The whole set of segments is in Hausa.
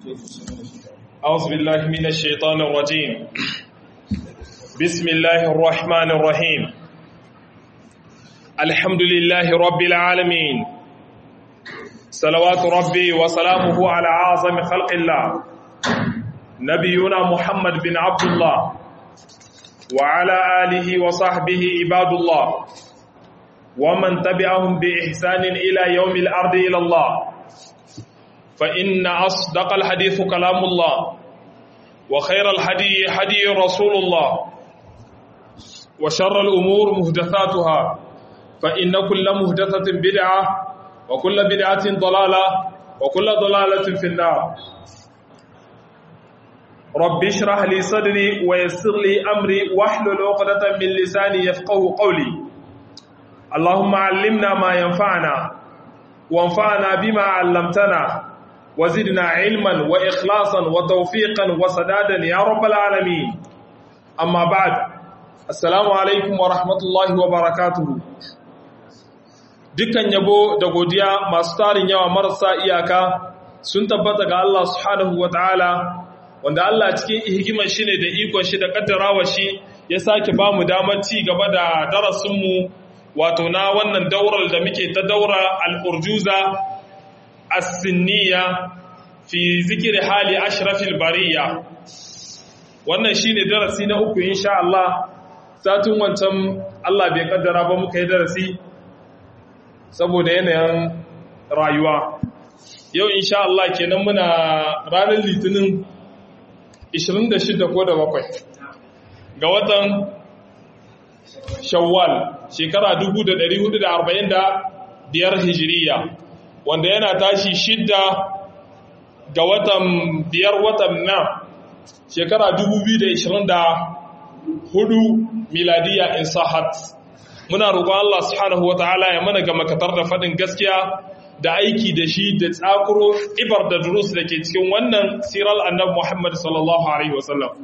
أعوذ بالله من الشيطان الرجيم بسم الله الرحمن الرحيم الحمد لله رب العالمين صلوات ربي وسلامه على أعظم خلق الله نبينا محمد بن عبد الله وعلى آله وصحبه عباد الله ومن تبعهم بإحسان إلى يوم الأرض إلى الله فإن أصدق الحديث كلام الله وخير الحدي حدي رسول الله وشر الأمور مهدثاتها فإن كل مهدثة بدعة وكل بدعة ضلالة وكل ضلالة في النار رب اشرح لي صدري ويسر لي أمري واحلل عقدة من لساني يفقه قولي اللهم علمنا ما ينفعنا وانفعنا بما علمتنا وزدنا علما وإخلاصا وتوفيقا وسدادا يا رب العالمين أما بعد السلام عليكم ورحمة الله وبركاته dukkan yabo da godiya masu tarin yawa marasa iyaka sun tabbata ga Allah subhanahu wataala wanda Allah cikin hikimar shi ne da ikon shi da kaddarawa shi ya sake ba mu damar ci gaba da darasinmu wato na wannan daurar da muke ta daura al-urjuza as-sinniya fi zikiri hali ashrafil bariya wannan shine darasi na uku insha Allah satin wancan Allah bai kaddara ba muka yi darasi saboda yanayin rayuwa yau insha Allah kenan muna ranar litinin 26 ko da bakwai ga watan shawwal shekara 1445 hijiriya wanda yana tashi shidda ga watan biyar watan na shekara 2024 miladiya in sahat muna roƙon Allah subhanahu wataala ya mana ga makatar da faɗin gaskiya da aiki da shi da tsakuro ibar da durus da ke cikin wannan siral annabi Muhammad sallallahu alaihi wasallam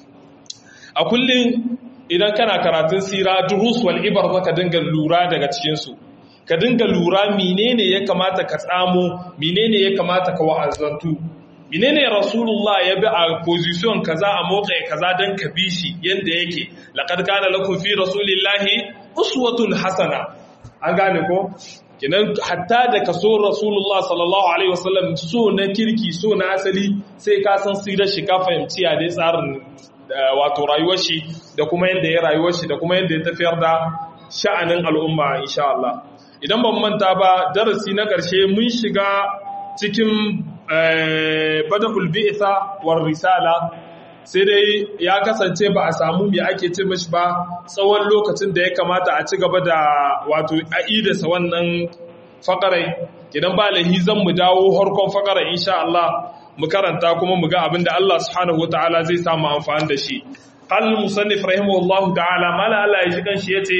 a kullum idan kana karatun sira durus wal ibar zaka dinga lura daga cikin su ka dinga lura menene ya kamata ka tsamo menene ya kamata ka wa'azantu menene rasulullah ya bi a position kaza a motsa kaza dan ka bi shi yanda yake laqad kana lakum fi rasulillahi uswatun hasana an gane ko kinan hatta da kaso rasulullah sallallahu alaihi wasallam so na kirki so na asali sai ka san sirar shi ka fahimci ya dai tsarin wato rayuwar shi da kuma yanda ya rayuwar shi da kuma yanda ya tafiyar da sha'anin al'umma insha Allah idan ban manta ba darasi na ƙarshe mun shiga cikin bada'ul bi'sa war risala sai dai ya kasance ba a samu me ake ce mashi ba tsawon lokacin da ya kamata a ci gaba da wato a'idasa wannan fakarai idan ba lahi zan mu dawo harkon fakarai insha Allah mu karanta kuma mu ga abin da Allah subhanahu wataala zai samu amfani da shi qal musannif rahimahullahu ta'ala mala Allah ya shi kan shi yace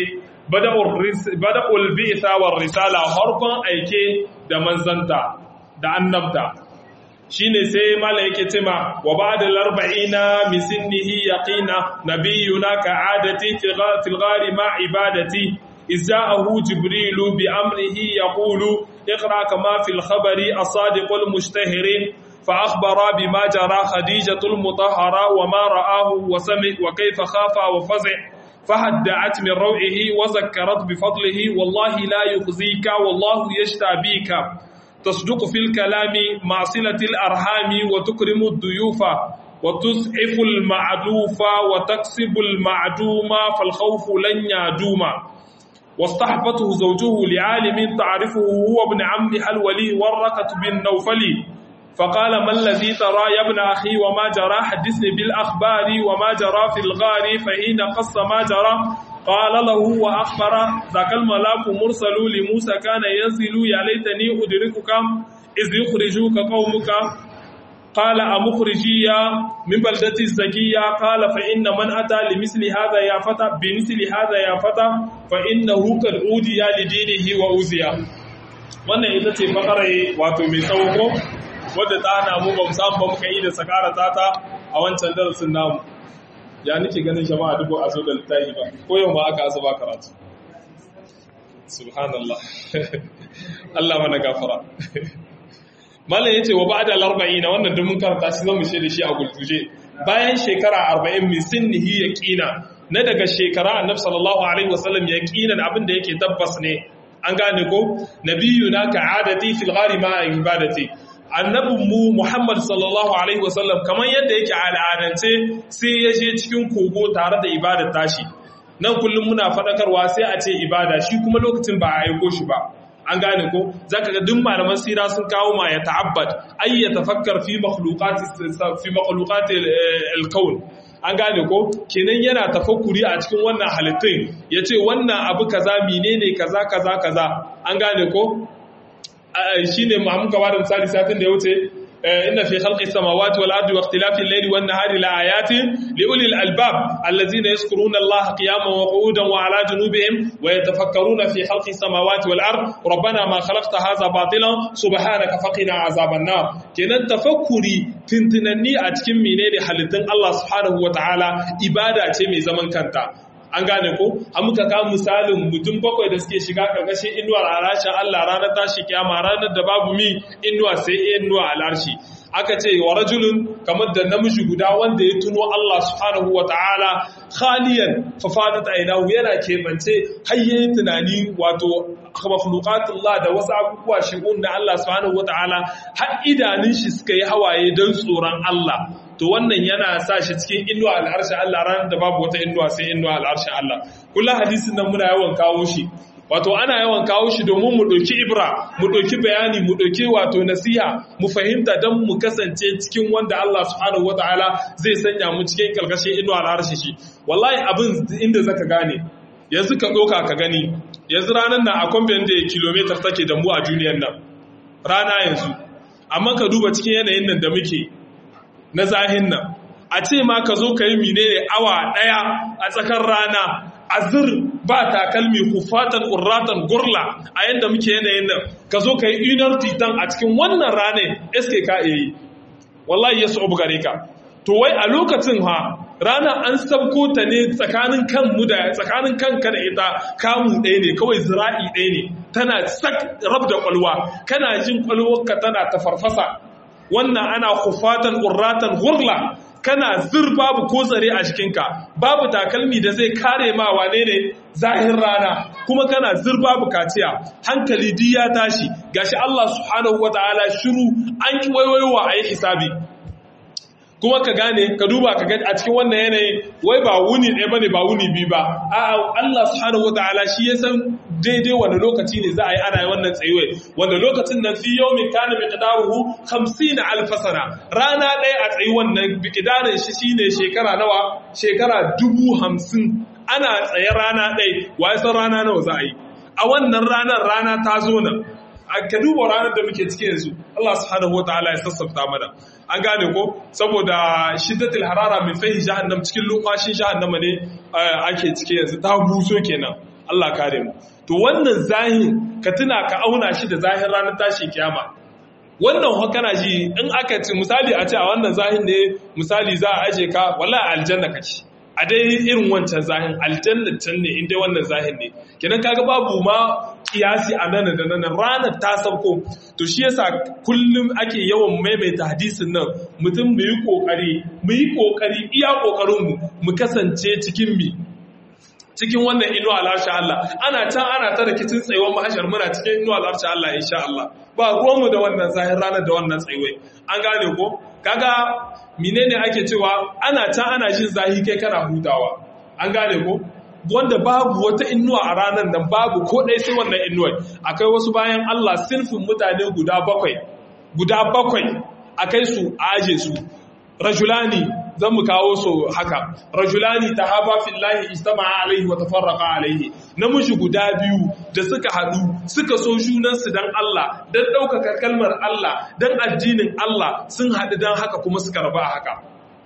bada'ul bi'sa war risala harkon aike da manzanta da annabta shine sai malam yake cewa wa ba'da al-arba'ina min sinnihi yaqina nabiyuna ka'adati fil ghari ma ibadati izaahu jibril bi amrihi yaqulu اقرا كما في الخبر الصادق المشتهر فأخبر بما جرى خديجة المطهرة وما رآه وسمع وكيف خاف وفزع فهدعت من روعه وذكرت بفضله والله لا يخزيك والله يشتابيك تصدق في الكلام مع صلة الأرحام وتكرم الضيوف وتسعف المعدوف وتكسب المعدوم فالخوف لن يدوم واصطحبته زوجه لعالم تعرفه هو ابن عمها الولي ورقة بن نوفلي فقال ما الذي ترى يا ابن أخي وما جرى حدثني بالأخبار وما جرى في الغار فحين قص ما جرى قال له وأخبر ذاك الملاك مرسل لموسى كان ينزل يا ليتني أدركك إذ يخرجوك قومك قال أمخرجي من بلدة الزكية قال فإن من أتى لمثل هذا يا فتى بمثل هذا يا فتى فإنه قد أودي لدينه وأوزي wannan ita ce bakarai wato mai tsawo wadda ta hana mu ba samu ba muka yi da sakara tata a wancan darasin namu ya nake ganin jama'a dubu a zo da littafi ba ko yau ma aka asuba karatu subhanallah Allah mana gafara malam yace wa ba'da al-arba'ina wannan duk mun karanta shi zamu ce da shi a gulguje bayan shekara 40 min sinnihi yaqina na daga shekara annabi sallallahu alaihi wasallam yaqinan abin da yake tabbas ne an gane ko nabiyuna ka'adati fil ghari ma ibadati annabin mu Muhammad sallallahu alaihi wasallam kamar yadda yake al'adance sai ya je cikin kogo tare da ibadar tashi nan kullum muna faɗakarwa sai a ce ibada shi kuma lokacin ba a aiko shi ba an gane ko zaka ga duk malaman sira sun kawo ma ya ta'abbad ay ya tafakkar fi makhluqati fi makhluqati al-kawn an gane ko kenan yana tafakkuri a cikin wannan halittun yace wannan abu kaza menene kaza kaza kaza an gane ko shine mu muka bada misali satin da ya wuce inna fi khalqis samawati wal ardi wa ikhtilafil layli wan nahari la ayatin li ulil albab allazina yazkuruna allaha qiyaman wa qu'udan wa ala junubihim wa yatafakkaruna fi khalqis samawati wal ard rabbana ma khalaqta hadha batilan subhanaka faqina azaban nar kenan tafakkuri tintinanni a cikin menene halittun Allah subhanahu wa ta'ala ibada ce mai zaman kanta an gane ko an muka kawo misalin mutum bakwai da suke shiga ƙarƙashin inuwar alashin Allah ranar tashi kiyama ranar da babu mi inuwa sai inuwa alarshi aka ce wa rajulun kamar da namiji guda wanda ya tuno Allah subhanahu wa ta'ala khaliyan fa fadat aynahu yana kebance hayye tunani wato makhluqatullah da wasu abubuwa shigun da Allah subhanahu wa ta'ala har idanun shi suka yi hawaye don tsoron Allah to wannan yana sa shi cikin inuwa al'arshin Allah ranar da babu wata inuwa sai inuwa al'arshin Allah kullum hadisin nan muna yawan kawo shi wato ana yawan kawo shi domin mu ɗauki ibra mu ɗauki bayani mu ɗauki wato nasiha mu fahimta don mu kasance cikin wanda Allah subhanahu wataala zai sanya mu cikin karkashin inuwa al'arshi shi wallahi abin inda zaka gane yanzu ka ɗauka ka gani yanzu ranar nan a kwamfen da kilomitar take da mu a duniyar nan rana yanzu amma ka duba cikin yanayin nan da muke na zahin nan a ce ma ka zo ka yi menene awa ɗaya a tsakar rana azir ba takalmi hufatan urratan gurla a yadda muke yanayin nan ka zo ka yi inar titan a cikin wannan ranar eske ka iya yi wallahi ya su gare ka to wai a lokacin ha rana an sabko ta ne tsakanin kanmu da tsakanin kanka da ita kamu ɗaya ne kawai zira'i ɗaya ne tana sak rab da kwalwa kana jin kwalwarka tana ta farfasa wannan ana hufatan urratan gurla kana zir babu ko tsare a jikinka babu takalmi da zai kare ma wane ne zahin rana kuma kana zir babu kaciya hankali di ya tashi gashi Allah subhanahu wataala shiru an ki waiwaiwa a yi hisabi kuma ka gane ka duba ka ga a cikin wannan yanayi wai ba wuni ɗaya bane ba wuni biyu ba a'a Allah subhanahu wataala shi ya san daidai wani lokaci ne za a yi ana yi wannan tsayuwai wanda lokacin nan fi yawmin kana miqdaruhu 50 alf sana rana ɗaya a tsayi wannan miqdarin shi shine shekara nawa shekara dubu hamsin ana tsaye rana ɗaya wai san rana nawa za a yi a wannan ranar rana ta zo nan ka duba ranar da muke ciki yanzu Allah subhanahu wataala ya sassafta mana an gane ko saboda shiddatul harara min fahi jahannam cikin lokacin jahannama ne ake ciki yanzu ta buso kenan Allah kare mu to wannan zahin ka tuna ka auna shi da zahin ranar tashi kiyama wannan hokana ji in aka ci misali a ce a wannan zahin ne misali za a aje ka wallahi aljanna kace a dai irin wancan zahin aljanna can ne in dai wannan zahin ne kenan kaga babu ma kiyasi a nan da nan ranar ta sauko to shi yasa kullum ake yawan maimaita hadisin nan mutum mu yi kokari mu yi kokari iya kokarin mu mu kasance cikin mi cikin wannan inuwa al'arsha Allah ana can ana ta rikicin tsayuwar mahashar muna cikin inuwa al'arsha Allah insha Allah ba ruwanmu da wannan zahir ranar da wannan tsayuwai an gane ko kaga menene ake cewa ana can ana jin zahi kai kana hutawa an gane ko wanda babu wata inuwa a ranar nan babu ko ɗaya sai wannan inuwar akwai wasu bayan Allah sinfin mutane guda bakwai guda bakwai a kai su a aje su rajulani zan mu kawo su haka rajulani ta haba fillahi istama alaihi wa tafarraqa alaihi namiji guda biyu da suka haɗu suka so junansu dan Allah dan ɗaukaka kalmar Allah dan addinin Allah sun haɗu dan haka kuma suka raba haka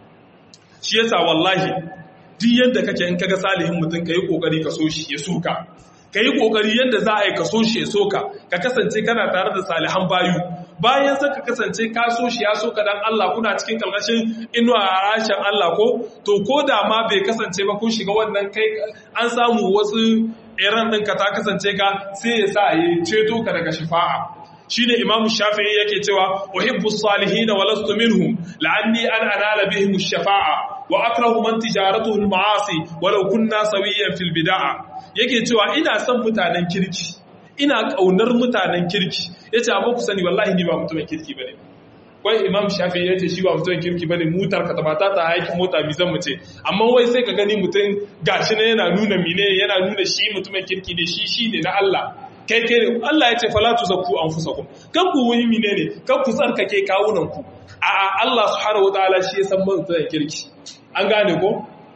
shi yasa wallahi duk yadda kake in kaga salihin mutum ka yi kokari ka so shi ya soka ka yi kokari yadda za a yi ka so shi ya soka ka kasance kana tare da salihan bayu bayan sai ka kasance ka so shi ya soka dan Allah kuna cikin kalkashin inuwa a rashin Allah ko to ko da ma bai kasance ba kun shiga wannan kai an samu wasu iran ɗinka ta kasance ka sai ya sa ya ceto ka daga shifa'a shine imam shafi'i yake cewa uhibbu salihin wa lastu minhum la'anni an anala bihim ash-shafa'a wa akrahu man tijaratuhu al-ma'asi walau kunna sawiyan fil bid'a yake cewa ina son mutanen kirki ina kaunar mutanen kirki yace amma ku sani wallahi ni ba mutumin kirki bane wai imam shafi ya ce shi ba mutumin kirki bane mutar ka tabata ta aikin mota mi zan mace amma wai sai ka gani mutum gashi ne yana nuna mine yana nuna shi mutumin kirki ne shi shi ne na Allah kai kai ne Allah ya ce fala tuzakku anfusakum kan ku wani mine ne kan ku tsarkake kawunan ku a Allah subhanahu wataala shi ya san mutumin kirki an gane ko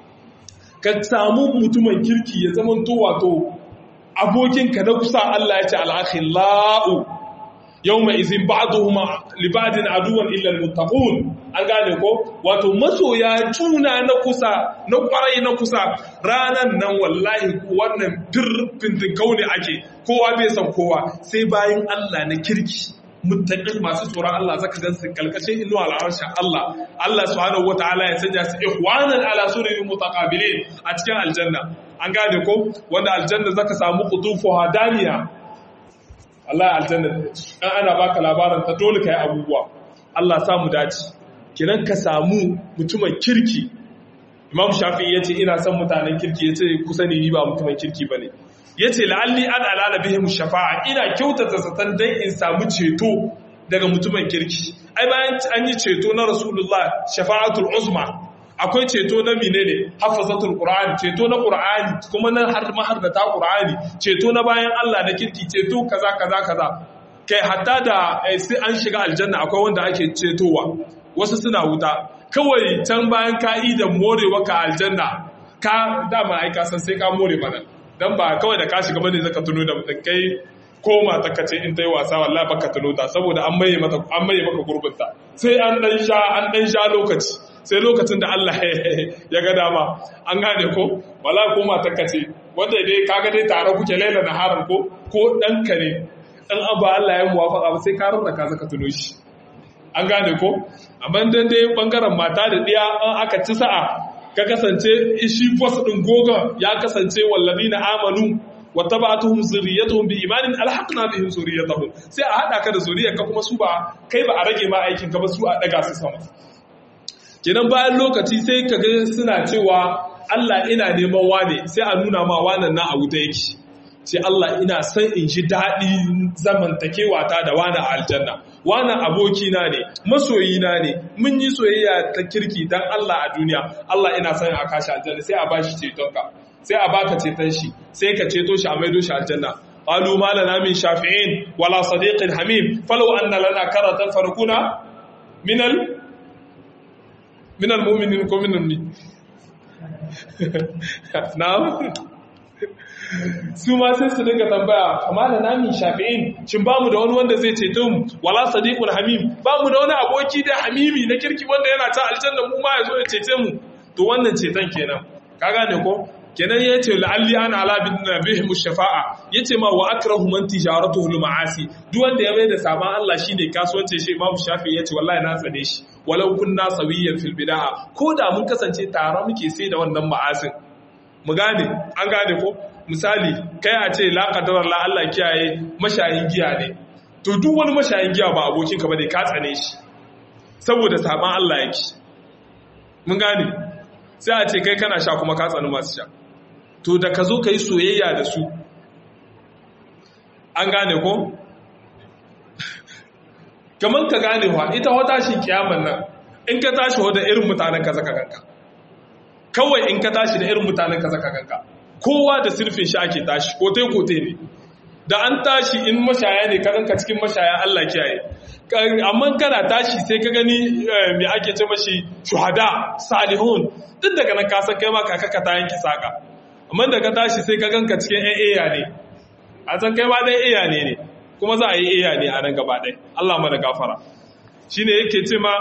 ka samu mutumin kirki ya zama to wato abokinka na kusa Allah ya ce al-akhillau yawma izin ba'duhuma li ba'din aduwan illa al-muttaqun an gane ko wato masoya juna na kusa na kwarai na kusa ranan nan wallahi wannan dirfin kaune ake kowa bai san kowa sai bayan Allah na kirki muttaqin masu tsoron Allah zaka gan su kalkashin inu al'arsha Allah Allah subhanahu wataala ya sanya su ikhwanan ala surin mutaqabilin a cikin aljanna an gane ko wanda aljanna zaka samu qutufu hadaniya Allah aljanna an ana baka labarin ta dole kai abubuwa Allah samu dace kinan ka samu mutumin kirki Imam Shafi'i yace ina son mutanen kirki yace kusa ne ni ba mutumin kirki bane yace la'alli an alala bihim shafa'a ina kyautata satan dan in samu ceto daga mutumin kirki ai bayan an yi ceto na Rasulullah shafa'atul uzma akwai ceto na menene hafazatul qur'ani ceto na qur'ani kuma na har mahardata qur'ani ceto na bayan Allah na kirki ceto kaza kaza kaza kai hatta da sai an shiga aljanna akwai wanda ake cetowa wasu suna wuta kawai can bayan ka'i da morewa ka aljanna ka dama ai ka san sai ka more mana dan ba kawai da ka shiga bane zaka tuno da mutum kai koma ta kace in ta yi wasa wallahi baka tuno ta saboda an maye mata an maye maka gurbinta sai an dan sha an dan sha lokaci sai lokacin da Allah ya ga dama an gane ko wala ko matar kace wanda dai kaga dai tare kuke laila na haram ko ko dan kare dan abu Allah ya muwafaka ba sai ka rarraka zaka tuno shi an gane ko amma dan dai bangaren mata da diya an aka ci sa'a ka kasance shi boss din goga ya kasance walladina amanu wa tabatuhum zurriyatuhum bi imanin alhaqna bihim zurriyatuhum sai a hada ka da zuriyarka kuma su ba kai ba a rage ma aikin ka ba su a daga su sama kenan bayan lokaci sai ka ga suna cewa Allah ina neman wane sai a nuna ma wanan na a wuta yake sai Allah ina son in ji daɗi zamantakewa ta da wani a aljanna wani abokina ne masoyina ne mun yi soyayya ta kirki dan Allah a duniya Allah ina son a kashi aljanna sai a bashi cetonka sai a baka ceton shi sai ka ceto shi a maido shi aljanna qalu ma lana min shafi'in wala sadiqin hamim falau anna lana karatan farkuna minal minal mu'minin ko minal ni na'am su ma sai su dinga tambaya amma da nami shafi'in shin bamu da wani wanda zai ceto mu wala sadiqul hamim bamu da wani aboki da hamimi na kirki wanda yana ta aljanna mu ma yazo ya cece mu to wannan ceton kenan ka gane ko kenan yace la'alli ana ala bin nabihim shafa'a yace ma wa akrahu man tijaratuhu al ma'asi duk wanda ya mai da saban Allah shine kasuwanci shi Imam Shafi yace wallahi na tsane shi walau kunna sawiyan fil bid'a ko da mun kasance tare muke sai da wannan ma'asin mu gane an gane ko misali kai a ce la qadara la Allah kiyaye mashayin giya ne to duk wani mashayin giya ba abokin ka bane ka tsane shi saboda saban Allah yake mun gane sai a ce kai kana sha kuma ka tsani masu sha to da ka zo ka yi soyayya da su an gane ko kamar ka gane wa ita wata shi kiyaman nan in ka tashi wadda irin mutanen ka zaka ganka kawai in ka tashi da irin mutanen ka zaka ganka kowa da sirfin shi ake tashi kote kote ne da an tashi in mashaya ne ka ganka cikin mashaya Allah kiyaye amma kana tashi sai ka gani me ake ce mashi shuhada salihun duk daga nan ka san kai ma kaka ka ta yanki saka amma da ka tashi sai ka ganka cikin ƴan iya ne a san kai ma dai iya ne ne kuma za a yi iya ne a nan gaba ɗaya Allah mana gafara shine yake ce ma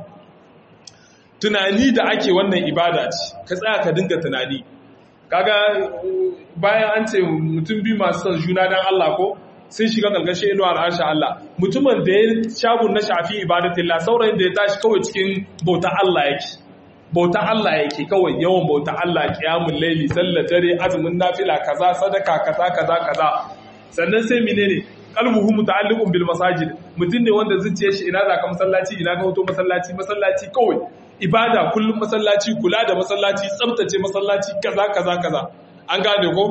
tunani da ake wannan ibada ce ka tsaya ka dinga tunani kaga bayan an ce mutum biyu masu son juna dan Allah ko sun shiga ƙarƙashin inuwa al'arsha Allah mutumin da ya shagun na shafi ibadatillah saurayin da ya tashi kawai cikin bauta Allah yake bauta Allah yake kawai yawan bauta Allah qiyamul laili sallar dare azumin nafila kaza sadaka kaza kaza kaza sannan sai menene qalbuhu muta'alliqun bil masajid mutum ne wanda zuciyar shi ina za ka masallaci ina ka hoto masallaci masallaci kawai ibada kullum masallaci kula da masallaci tsabtace masallaci kaza kaza kaza an gane ko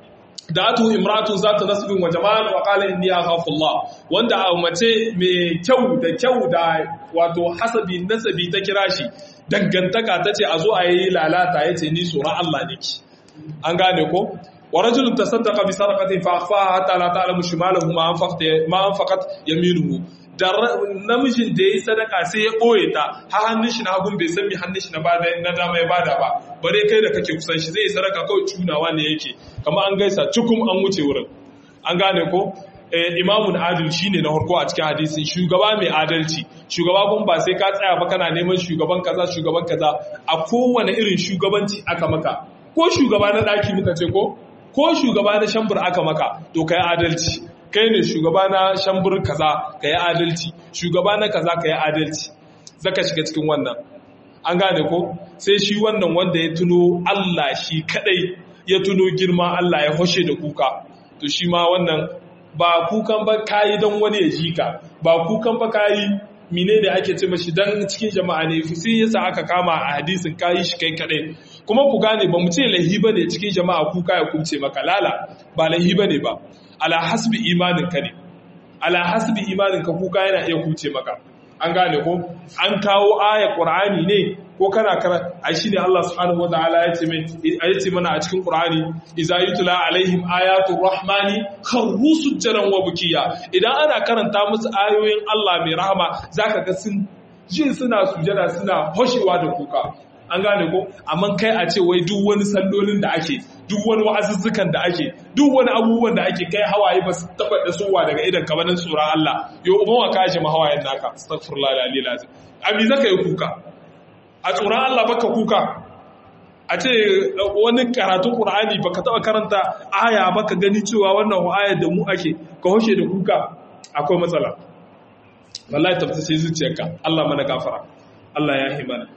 da atu imratun zata nasbin wa jamal wa qala inni akhafu Allah wanda a mace mai kyau da kyau da wato hasabi nasabi ta kira shi dangantaka tace a zo a yi lalata yace ni tsoron Allah nake an gane ko wa rajulun tasaddaqa bi sadaqatin fa akhfaha hatta la ta'lamu shimalahu ma anfaqat ma anfaqat yaminuhu da namijin da yayi sadaka sai ya boye ta ha hannun shi na hagun bai san mi hannun shi na bada na dama ya bada ba bare kai da kake kusan shi zai sadaka kawai cunawa ne yake kamar an gaisa cukum an wuce wurin an gane ko imamun adil shine na harko a cikin hadisin shugaba mai adalci shugaba kun ba sai ka tsaya ba kana neman shugaban kaza shugaban kaza a kowane irin shugabanci aka maka ko shugaba na daki muka ce ko ko shugaba na shambur aka maka to kai adalci kai ne shugaba na shambur kaza kai adalci shugaba na kaza kai adalci zaka shiga cikin wannan an gane ko sai shi wannan wanda ya tuno Allah shi kadai ya tuno girma Allah ya hoshe da kuka to shi ma wannan ba kukan ba kayi don wani ya ji ka ba kukan ba kayi mine ne ake ce mashi dan cikin jama'a ne sai yasa aka kama a hadisin kayi shi kai kadai kuma ku gane ba mu ce lahi bane cikin jama'a kuka ya kubce maka lala ba lahi bane ba ala hasbi imanin ka ne ala hasbi imanin ka kuka yana iya kubce maka an gane ko an kawo aya qur'ani ne ko kana kara ai shine Allah subhanahu wataala ya ce mai ya ce mana a cikin qur'ani idza yutla alaihim ayatu rahmani kharru sujjaran wa bukiya idan ana karanta musu ayoyin Allah mai rahama zaka ga sun jin suna sujada suna hoshewa da kuka an gane ko amma kai a ce wai duk wani sallolin da ake duk wani wa'azuzzukan da ake duk wani abubuwan da ake kai hawaye ba su taba da suwa daga idan ka banin tsoron Allah yo umma ka ji ma hawayen naka astaghfirullah alali lazim abi zaka yi kuka a tsoron Allah baka kuka a ce wani karatun Qur'ani baka taba karanta aya baka gani cewa wannan aya da mu ake ka hoshe da kuka akwai matsala wallahi tabbace zuciyarka Allah mana gafara Allah ya himana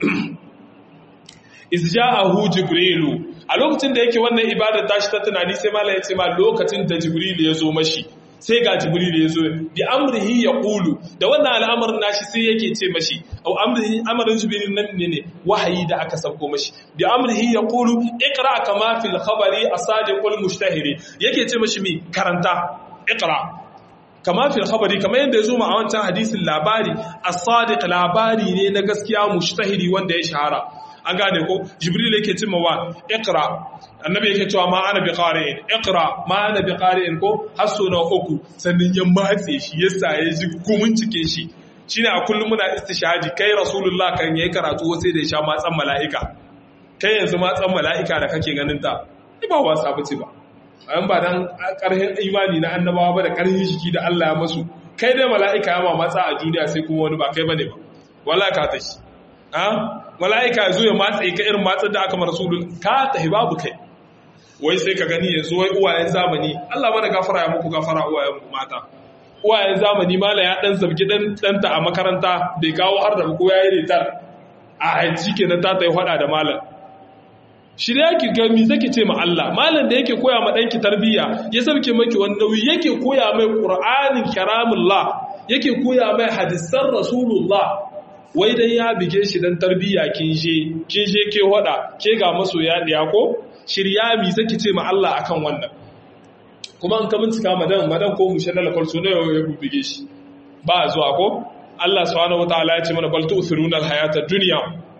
izja'ahu jibrilu a lokacin da yake wannan ibadar tashi ta tunani sai mallam ya ce ma lokacin da jibrilu ya zo mashi sai ga jibrilu ya zo bi amrihi ya qulu da wannan al'amarin nashi sai yake ce mashi au amrihi amrin jibrilu nan ne ne wahayi da aka sauko mashi bi amrihi ya qulu iqra kama fil khabari asadiqul mushtahiri yake ce mashi mi karanta iqra kama fil khabari kama yadda ya zo ma a wancan hadisin labari as-sadiq labari ne na gaskiya mushtahiri wanda ya shahara an gane ko jibril yake cimma wa iqra annabi yake cewa ma ana bi qari'in iqra ma ana bi qari'in ko hasso na uku sannan ya matse shi yasa ya ji gumin cike shi shine a kullum muna istishhadi kai rasulullah kan yayi karatu sai da ya sha matsan mala'ika kai yanzu matsan mala'ika da kake ganin ta ba wasa bace ba an ba dan karhin imani na annabawa ba da karhin jiki da Allah ya masu kai dai mala'ika ya ma matsa a duniya sai kuma wani ba kai bane ba wallahi ka tashi mala'ika zo ya matsa ka irin matsar da aka marasulun ka tahi babu kai wai sai ka gani yanzu wai uwayen zamani Allah mana gafara ya muku gafara uwayen mata uwayen zamani mala ya dan zabgi dan danta a makaranta bai kawo har da ko yayi ritar a haji kenan ta tayi hada da malam shi da yake ga mi zake ce ma Allah malam da yake koya ma danki tarbiyya ya sauke maki wani nauyi yake koya mai qur'anin karamullah yake koya mai hadisan rasulullah wai dan ya bige shi dan tarbiyya kin je kin je ke wada ke ga masoya diya ko shirya mi zaki ce ma Allah akan wannan kuma an ka bincika madan madan ko mushe na lafal sunan ya bige shi ba zuwa ko Allah subhanahu wataala ya ce mana bal tu'thiruna al-hayata dunya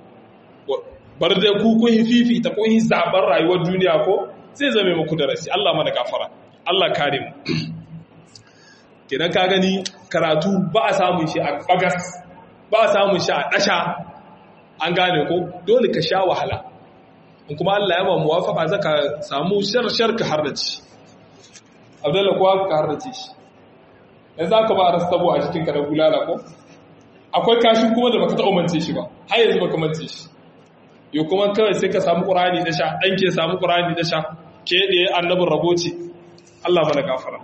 bar da ku kun fifi ta kun zabar rayuwar duniya ko zai zame muku darasi Allah mana gafara Allah kare mu kenan ka gani karatu ba a samun shi a bagas ba a samun shi a ɗasha an gane ko dole ka sha wahala in kuma Allah ya ba muwafaka zaka samu shar ka harrace abdullahi kuwa ka harrace shi yanzu aka ba rastabo a cikin ka da bulala ko akwai kashin kuma da baka ta umance shi ba har yanzu baka mance shi yau kuma kawai sai ka samu qur'ani da sha dan ke samu qur'ani da sha ke da annabin raboci Allah mana gafara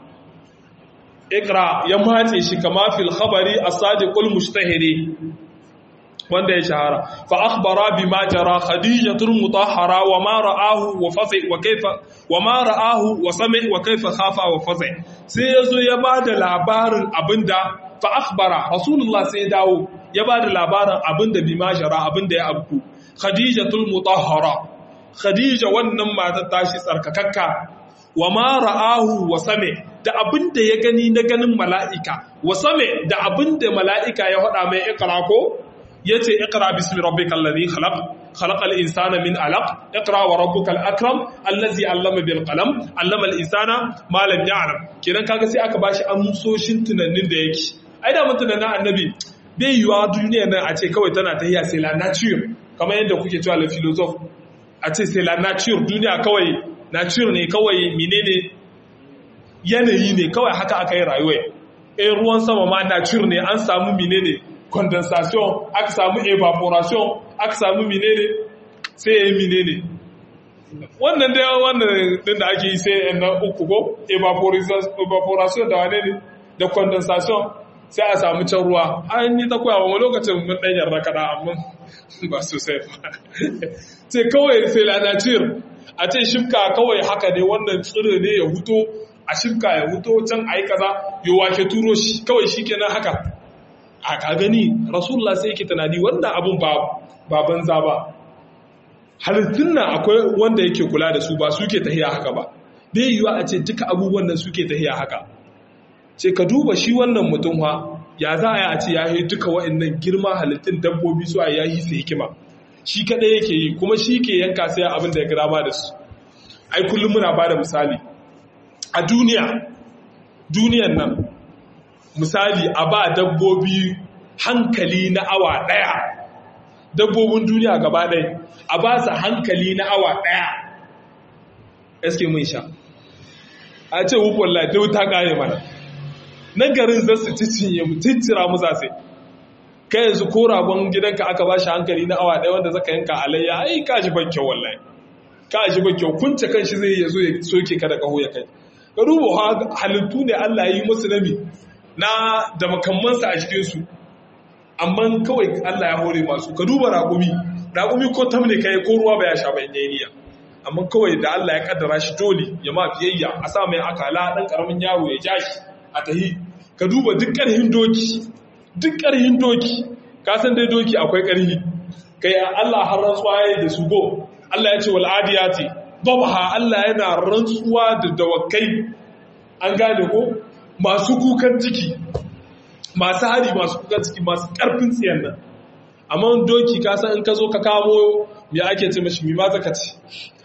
ikra ya matse shi kama fil khabari as-sadiqul mushtahiri wanda ya shahara fa akhbara bima jara khadijatul mutahhara wa ma ra'ahu wa fazi wa kaifa wa ma ra'ahu wa sami wa kaifa khafa wa fazi sai yazo ya bada labarin abinda fa akhbara rasulullah sai ya dawo ya bada labarin abinda bima jara abinda ya abku khadijatul mutahhara khadija wannan matar tashi tsarkakakka wa ma ra'ahu wa sami da abinda ya gani na ganin mala'ika wa sami da abinda mala'ika ya hada mai ikra ko yace iqra bismi rabbikal ladhi khalaq khalaqal insana min alaq iqra wa rabbukal akram allazi allama bil qalam allama al insana ma lam ya'lam kenan kaga sai aka bashi amsoshin tunanin da yake ai da mun tunanin annabi bai yiwa duniya nan a ce kawai tana tahiya sai la nature kamar yadda kuke cewa la philosophe a ce sai la nature duniya kawai nature ne kawai menene yanayi ne kawai haka aka yi rayuwa eh ruwan sama ma nature ne an samu menene condensation aka samu evaporation aka samu menene sai ya yi menene wannan da wannan din da ake yi sai na uku ko evaporation da wane ne da condensation sai a samu can ruwa an yi ta koyawa wani lokacin mun ɗan yarda kaɗa amma ba sosai ba ce kawai sai lanatir a ce shifka kawai haka ne wannan tsiro ne ya huto a shifka ya huto can a yi kaza yi wake turo shi kawai shi kenan haka a ka gani rasulullah sai yake tunani wannan abun ba ba banza ba halittun nan akwai wanda yake kula da su ba suke tahiya haka ba bai yiwa a ce duka abubuwan nan suke tahiya haka ce ka duba shi wannan mutum ha ya za a yi a ce ya yi duka wa'annan girma halittun dabbobi su a yayi su hikima shi kadai yake yi kuma shi ke yanka sai abin da ya gada ba da su ai kullum muna ba da misali a duniya duniyan nan misali a ba dabbobi hankali na awa ɗaya dabbobin duniya gaba ɗaya a ba su hankali na awa ɗaya eske mun sha a ce hukun lafi ta ƙare mana nan garin za su cicinye mu ciccira mu za sai kai yanzu ko ragon gidanka aka ba shi hankali na awa ɗaya wanda zaka yanka alayya ai ka ji ban kyau wallahi ka ji ban kyau kunce kan shi zai ya zo ya soke ka da kaho ya kai ka duba halittu ne Allah ya yi musu nami na da makamansa a cikinsu amma kawai Allah ya hore masu ka duba raƙumi raƙumi ko tam ne kai ko ruwa ba ya sha bayan yayi niyya amma kawai da Allah ya kaddara shi dole ya ma biyayya a sa mai akala dan karamin yaro ya ja shi a tahi ka duba duk ƙarhin doki duk ƙarhin doki ka san dai doki akwai ƙarhi kai Allah har rantsuwa yayi da su go Allah ya ce wal adiyati dabha Allah yana rantsuwa da dawakai an gane ko masu kukan ciki masu hari masu kukan ciki masu ƙarfin tsiyan nan amma doki ka san in ka zo ka kawo ya ake ce mashi mima zaka ci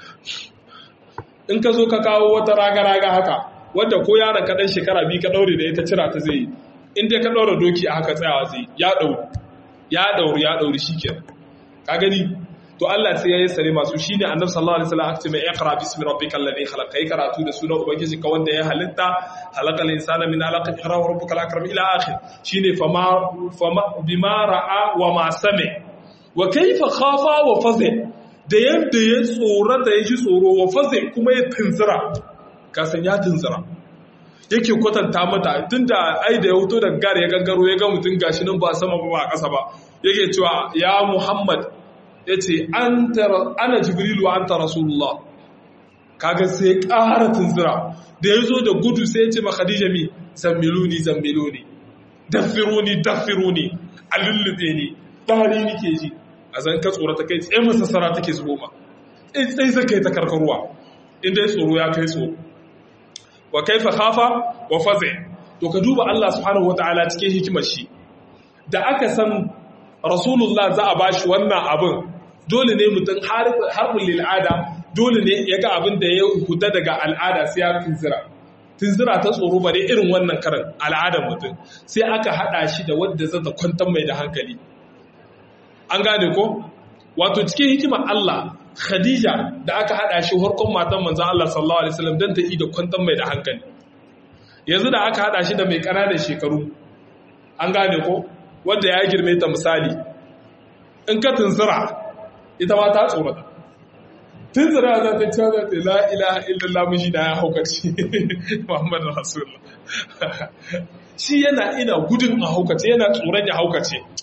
in ka zo ka kawo wata raga-raga haka wadda ko yaron ka dan shekara biyu ka daure da ita cira ta zai yi in dai ka daura doki a haka tsayawa zai ya dauri ya dauri ya dauri shikenan ka gani to Allah sai ya yi sare masu shine annabi sallallahu alaihi wasallam aka ce mai iqra bismi rabbikal ladhi khalaq kai karatu da sunan ubangiji ka wanda ya halitta halaqal insana min alaq iqra wa rabbukal akram ila akhir shine fama fama bima ra'a wa ma sami wa kayfa khafa wa faza da yanda ya tsora da ya ji tsoro wa faza kuma ya tunzira ka san ya tunzira yake kwatanta mata tunda ai da ya fito daga gare ya gangaro ya ga mutum gashi nan ba sama ba a ƙasa ba yake cewa ya Muhammad ya ce ana jibrilu an ta rasulullah kaga sai ƙara tunzira da ya zo da gudu sai ya ce ma khadija mi zammiluni zammiluni daffiruni daffiruni a lullube ni ɗari nike ji a zan ka tsoro ta kai tsaye masassara take zubo ma tsaye sai kai ta karkarwa inda ya tsoro ya kai tsoro wa kaifa khafa wa faze to ka duba Allah subhanahu wataala cikin hikimar shi da aka san rasulullah za a bashi wannan abin dole ne mutum harbin lil'ada dole ne ya ga abin da ya huta daga al'ada sai ya tunzira tunzira ta tsoro bare irin wannan karan al'adar mutum sai aka hada shi da wadda za ta kwantar mai da hankali an gane ko wato cikin hikimar Allah Khadija da aka hada shi harkon matan manzon Allah sallallahu alaihi wasallam dan ta yi da kwantar mai da hankali yanzu da aka hada shi da mai ƙananan shekaru an gane ko wanda ya girme ta misali in ka tunzura ita ma ta tsorata tunzura za ta cewa za ta la ilaha illallah mishi da ya haukace muhammadu rasulullah shi yana ina gudun a haukace yana tsoron ya haukace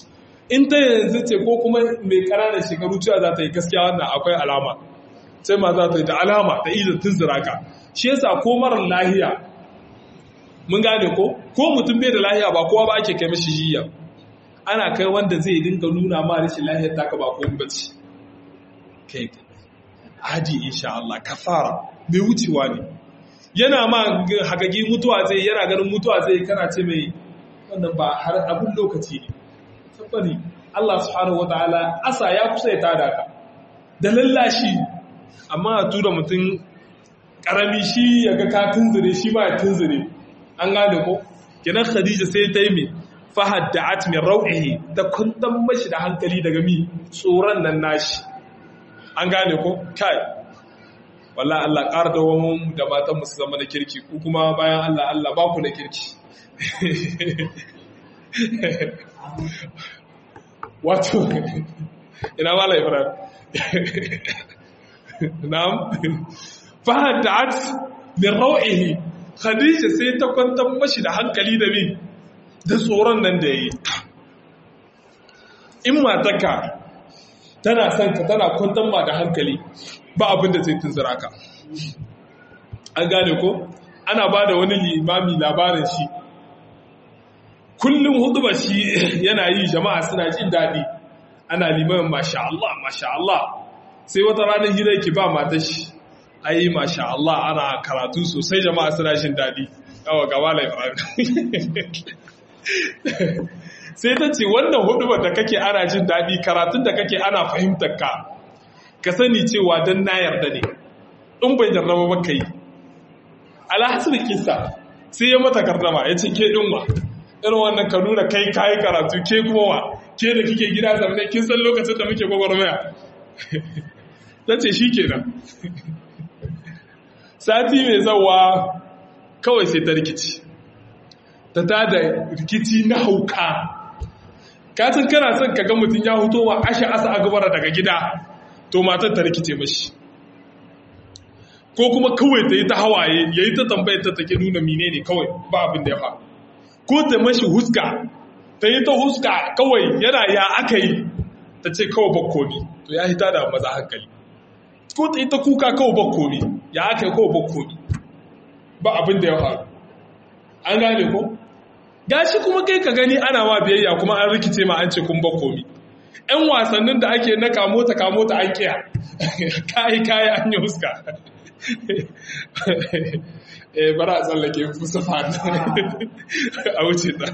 in ta yanzu ce ko kuma mai ƙananan shekaru cewa za ta yi gaskiya wannan akwai alama sai ma za ta yi da alama ta iya tunzura ka shi yasa ko marar lahiya mun gane ko ko mutum bai da lahiya ba kowa ba ake kai mashi jiya ana kai wanda zai dinga nuna ma rashin lahiyar taka ba ko bace kai adi insha Allah kafara mai wucewa ne yana ma hagagi mutuwa zai yana ganin mutuwa zai kana ce mai wannan ba har abin lokaci ne tabbani Allah subhanahu wataala asa ya kusa ya tada ka da lallashi amma a tura mutum karami shi ya ga ka tunzure shi ma ya tunzure an gane ko kenan Khadija sai ta yi mai fahaddat min rau'ihi ta kundan mashi da hankali daga mi tsoron nan nashi an gane ko kai wallahi Allah ƙara da wani da matan musu zama na kirki ku kuma bayan Allah Allah ba ku na kirki wato ina mala ibrahim na'am fahaddat min rau'ihi khadija sai ta kwantar mashi da hankali da mi da tsoron nan da yayi in mataka tana son ka tana kwantar ma da hankali ba abin da zai tunzura ka an gane ko ana ba da wani limami labarin shi kullum hudu ba shi yana yi jama'a suna jin daɗi ana limamin masha Allah masha Allah sai wata ranar hira ki ba matar shi ai masha Allah ana karatu sosai jama'a suna jin daɗi yawa gaba laifin sai ta ce wannan hudu da kake ana jin daɗi karatun da kake ana fahimtar ka ka sani cewa don na yarda ne in bai jarraba ba ka yi alhassan kisa sai ya mata gardama ya ce ke ɗinwa irin wannan ka nuna kai kayi karatu ke kuma wa ke da kike gida zamane kin san lokacin da muke gwagwarmaya ta ce shi kenan sati mai zawa kawai sai ta rikici ta tada rikici na hauka katin kana son ka ga mutum ya huto wa ashe asa agabara daga gida to matar ta rikice mashi ko kuma kawai ta yi ta hawaye ya yi ta tambayar ta take nuna mine ne kawai ba abin da ya fa ko ta mashi huska ta yi ta huska kawai yana ya aka yi ta ce kawai bakkomi to ya hita da maza hankali ko ta yi ta kuka kawai bakkomi ya aka yi kawai bakkomi ba abin da ya faru an gane ko gashi kuma kai ka gani ana ma biyayya kuma an rikice ma an ce kun bakkomi ‘yan wasannin da ake na kamota kamota an kiya kayi kayi an yi huska eh bara a tsallake musafa a wuce ta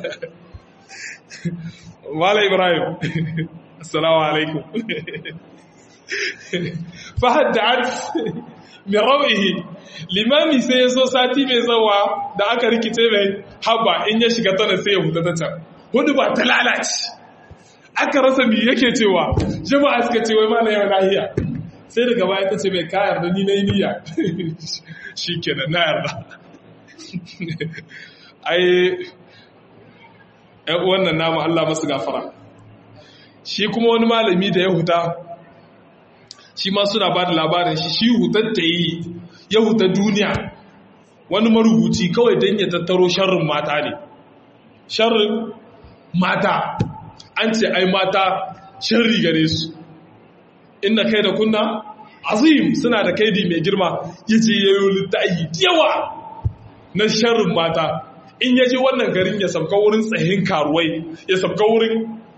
mala ibrahim assalamu alaikum fahad da an mai rawihi limami sai ya so sati mai zawa da aka rikice mai haba in ya shiga tana sai ya huta ta can hudu ba ta lalace aka rasa mi yake cewa jama'a suka ce wai mana yau lahiya sai daga baya ta ce mai kayar da ni na yi niyya shi kenan na yarda ai ‘yan wannan namu Allah masu gafara shi kuma wani malami da ya huta shi ma suna ba da labarin shi shi hutar ta yi ya huta duniya wani marubuci kawai don ya tattaro sharrin mata ne sharrin mata an ce ai mata sharri gare su inda kai da kunna azim suna da kaidi mai girma ya ce yayo littayi yawa na sharrin mata in ya je wannan garin ya sabka wurin tsahin karuwai ya sabka wurin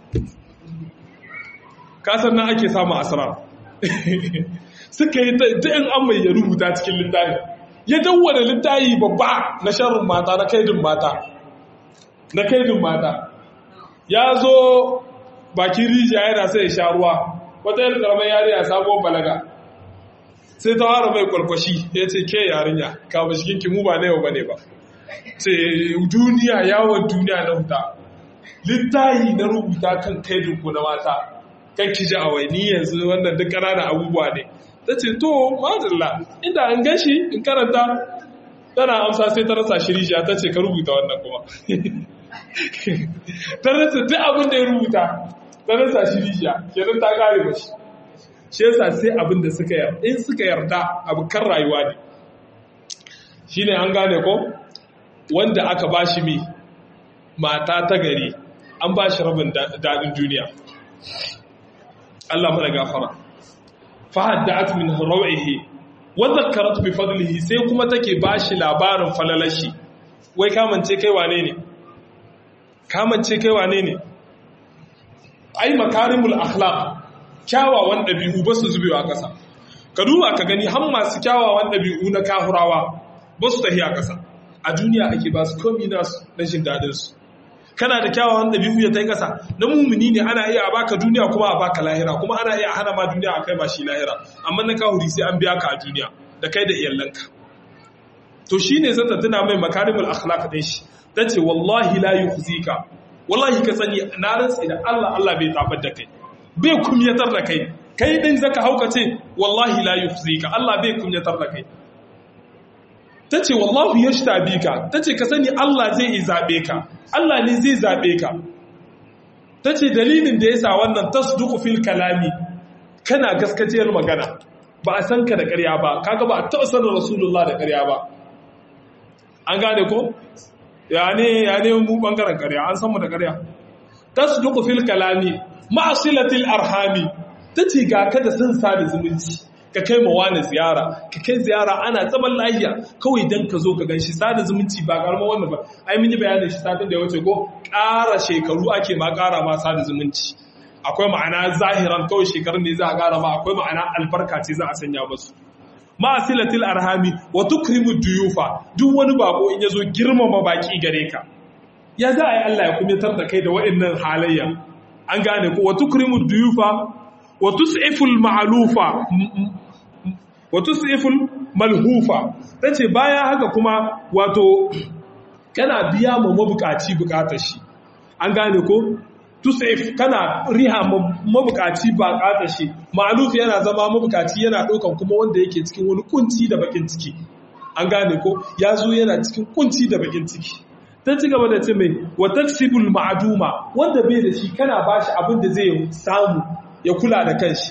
kasar nan ake samu asira suka yi ta yin an mai ya rubuta cikin littafi ya dawwana littafi babba na sharrin mata na kaidin mata na kaidin mata ya zo bakin rijiya yana sai ya sha ruwa wata yin karamar yariya sabuwar balaga sai ta fara mai kwalkwashi ya ce ke yarinya ka ba shiginki mu ba na yau ba ne ba ce duniya yawon duniya na huta littayi na rubuta kan kaidinku na mata kan ki ji awai ni yanzu wannan duk ƙananan abubuwa ne ta ce to mazalla inda an gashi in karanta tana amsa sai ta rasa shirija ta ce ka rubuta wannan kuma ta rasa duk abin da ya rubuta ta rasa shirija kenan ta kare mashi shi yasa sai abin da suka yarda in suka yarda abu kan rayuwa ne shine an gane ko wanda aka bashi mi mata ta gari an bashi rabin daɗin duniya Allah mana gafara fa hadda'at min rawihi wa dhakkarat bi fadlihi sai kuma take bashi labarin falalashi wai kamance kai wane ne kamance kai wane ne ai makarimul akhlaq kyawawan dabi'u ba su zubewa kasa ka duba ka gani har masu kyawawan dabi'u na kahurawa ba su tahiya kasa a duniya ake ba su komi nasu na jin dadin su kana da kyawawan dabi'u ya tai kasa na mumuni ne ana iya a baka duniya kuma a baka lahira kuma ana iya hana ma duniya a kai ba shi lahira amma na kahuri sai an biya ka a duniya da kai da iyalanka to shine zata tuna mai makarimul akhlaq din shi tace wallahi la yukhzika wallahi ka sani na rantsi da Allah Allah bai tabar da kai bai kumyatar da kai kai din zaka hauka ce wallahi la yukhzika Allah bai kumyatar da kai tace wallahi yashtabika tace ka sani Allah zai yi zabe ka Allah ne zai zabe ka tace dalilin da yasa wannan tasduqu fil kalami kana gaskaciyar magana ba a san ka da ƙarya ba kaga ba a taɓa sanin rasulullah da ƙarya ba an gane ko ya ne ya ne mu bangaren ƙarya an san mu da ƙarya tasduqu fil kalami ma'silatil arhami tace ga ka da san sa da zumunci ka kai ma wani ziyara ka kai ziyara ana zaman lafiya kawai dan ka zo ka ganshi sada zumunci ba karama wannan ba ai mun yi bayanin shi satin da ya wuce ko ƙara shekaru ake ma ƙara ma sada zumunci akwai ma'ana zahiran kawai shekarun ne za a ƙara ma akwai ma'ana albarka ce za a sanya musu ma'asilatil arhami wa tukrimu duyufa duk wani bako in yazo girmama baki gare ka ya za a yi Allah ya kumitar da kai da waɗannan halayya an gane ko wa tukrimu duyufa wa tus'iful ma'lufa wa tus'iful malhufa tace baya haka kuma wato kana biya ma mabukaci bukatar shi an gane ko tusif kana riha mabukaci ba kata shi ma'aluf yana zama mabukaci yana ɗaukan kuma wanda yake cikin wani kunci da bakin ciki an gane ko ya zo yana cikin kunci da bakin ciki ta ci gaba da ce mai wa taksibul ma'aduma wanda bai da shi kana bashi abin da zai samu ya kula da kanshi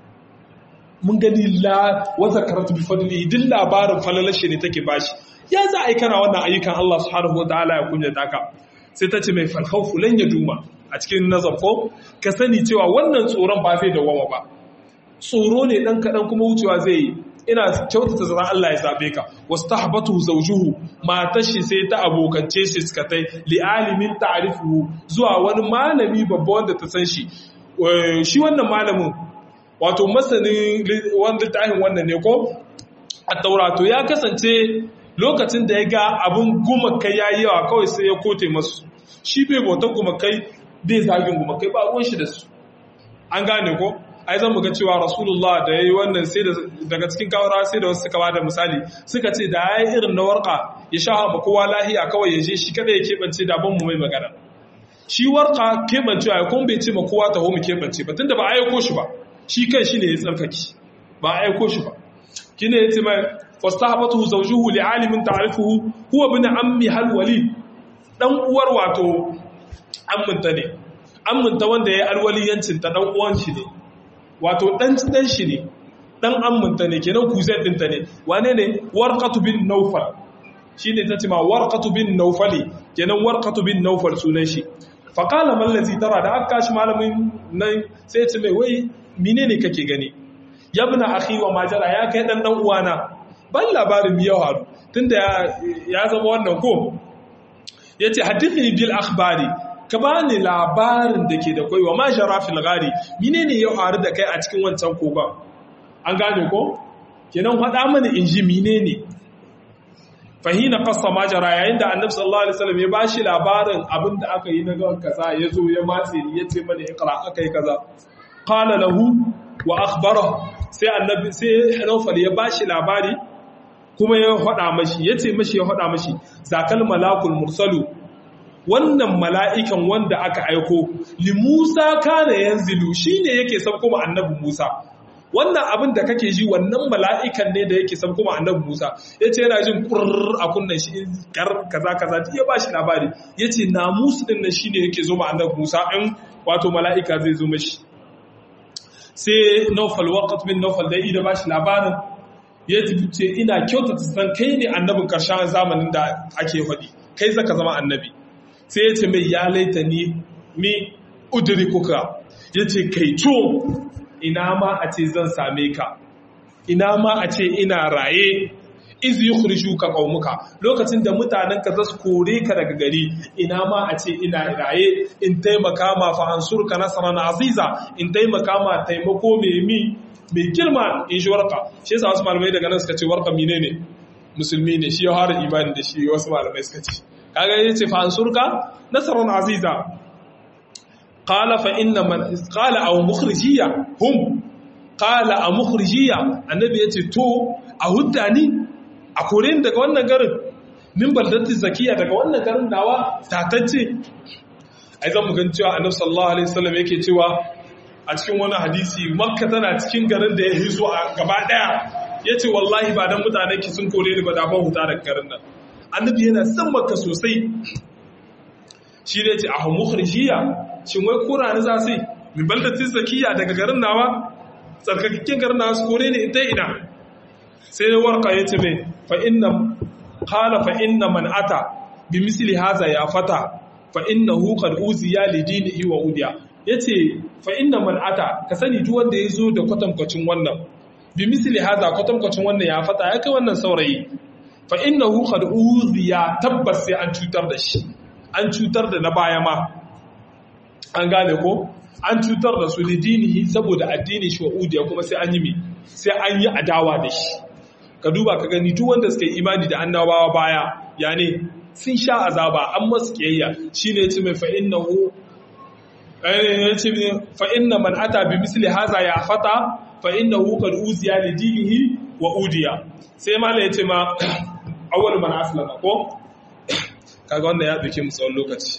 mun gani la wata karatu bi fadli din labarin falalashi ne take bashi ya za a yi kana wannan ayyukan Allah subhanahu wa ta'ala ya kunyata ka sai ta ce mai falhaufu lan ya duma a cikin nazarfo ka sani cewa wannan tsoron ba zai dawama ba tsoro ne dan kaɗan kuma wucewa zai yi ina kyautata zara Allah ya zabe ka wasu tahbatu zawjuhu matar shi sai ta abokance shi suka tai li alimin ta'rifuhu zuwa wani malami babba wanda ta san shi shi wannan malamin wato masanin wanda littafin wannan ne ko a taurato ya kasance lokacin da ya ga abin gumakai ya yi yawa kawai sai ya kote masu shi bai bautar gumakai bai zagin gumakai ba ruwan shi da su an gane ko ai zan muga cewa rasulullah da ya yi wannan sai daga cikin kawara sai da wasu suka bada misali suka ce da ya yi irin na warka ya sha ma kowa lahiya kawai ya je shi kada ya keɓance da ban mu mai magana shi warka keɓancewa ya kuma bai ce ma kowa taho mu keɓance ba tunda ba a aiko shi ba shi kan shi ne ya tsarkaki ba a aiko shi ba kine ya ce mai fastahabatu zawjuhu li'alimin ta'rifuhu huwa ibn ammi hal walid dan uwar wato amminta ne amminta wanda yayi alwaliyancin ta dan uwan shi ne wato dan dan shi ne dan amminta ne kenan kuzai dinta ne wane ne warqatu bin nawfal shine tace ma warqatu bin nawfali kenan warqatu bin nawfal sunan shi fa qala man ladhi tara da aka shi malamin nan sai ya ce mai wai menene kake gani yabna akhi wa majara ya kai dan dan uwana ban labarin mi yau haru tunda ya zama wannan ko ya ce hadithini bil akhbari ka ba ni labarin da ke da kwai wa ma shara fil gari mine ne yau haru da kai a cikin wancan kogon an gane ko kenan faɗa mana in ji mine ne fahina fassa majara yayin da annabi sallallahu alaihi wasallam ya bashi labarin abin da aka yi na ga kaza ya zo ya matse ni ya ce mana iqra aka yi kaza qala lahu wa akhbarahu sai annabi sai Nawfal ya bashi labari kuma ya faɗa mashi ya ce mashi ya faɗa mashi zakal malakul mursalu wannan mala'ikan wanda aka aiko li Musa kana yanzilu shine yake san kuma annabi Musa wannan abin da kake ji wannan mala'ikan ne da yake san kuma annabi Musa yace yana jin kurr a kunnan shi kar kaza kaza ya bashi labari yace namus din nan shine yake zo ma annabi Musa in wato mala'ika zai zo mashi sai Nawfal waqt bin Nawfal da ida bashi labarin ya ce ina kyautata san kai ne annabin ƙarshen zamanin da ake faɗi kai zaka zama annabi sai ya ce mai ya laita ni mi udiri kuka yace kai to ina ma a ce zan same ka ina ma a ce ina raye iz yukhrijuka qaumuka lokacin da mutanen ka zasu kore ka daga gari ina ma a ce ina raye in taimaka ma fa ansurka nasran aziza in taimaka ma taimako mai mi mai girma in shi warka shi yasa wasu malamai daga nan suka ce warka menene musulmi ne shi ya fara imani da shi wasu malamai suka ce kaga yace fa ansurka nasran aziza qala fa inna man qala aw mukhrijiya hum qala a mukhrijiya annabi yace to a hudda ni a kore ni daga wannan garin min baldati zakiya daga wannan garin nawa tatacce ai zan mu gan cewa annabi sallallahu alaihi wasallam yake cewa a cikin wani hadisi makka tana cikin garin da ya hizo a gaba daya yace wallahi ba dan mutane ki sun kore ni ba da ban huta daga garin nan annabi yana son makka sosai shi ne ce a mukhrijiya shin wai kura ni za su min baldati zakiya daga garin nawa tsarkakakken garin nawa su kore ni ita ina sai da warka ya ce mai fa'inna kala fa'inna man ata bi misali haza ya fata fa'inna hukar uziya lidini iwa udiya ya ce fa'inna man ata ka sani duk wanda ya zo da kwatankwacin wannan bi misali haza kwatankwacin wannan ya fata ya kai wannan saurayi fa'inna hukar uziya tabbas sai an cutar da shi an cutar da na baya ma an gane ko an cutar da su lidinihi saboda addini shi wa udiya kuma sai an yi mi sai an yi adawa da shi ka duba ka gani duk wanda suka yi imani da annabawa baya ya ne sun sha azaba an masu kiyayya shine ya ce mai fa'innahu ya ce fa'inna man ata bi misli haza ya fata fa'innahu qad uziya li dinihi wa udiya sai mala ya ce ma awwal man aslama ko kaga wannan ya dauke mu tsawon lokaci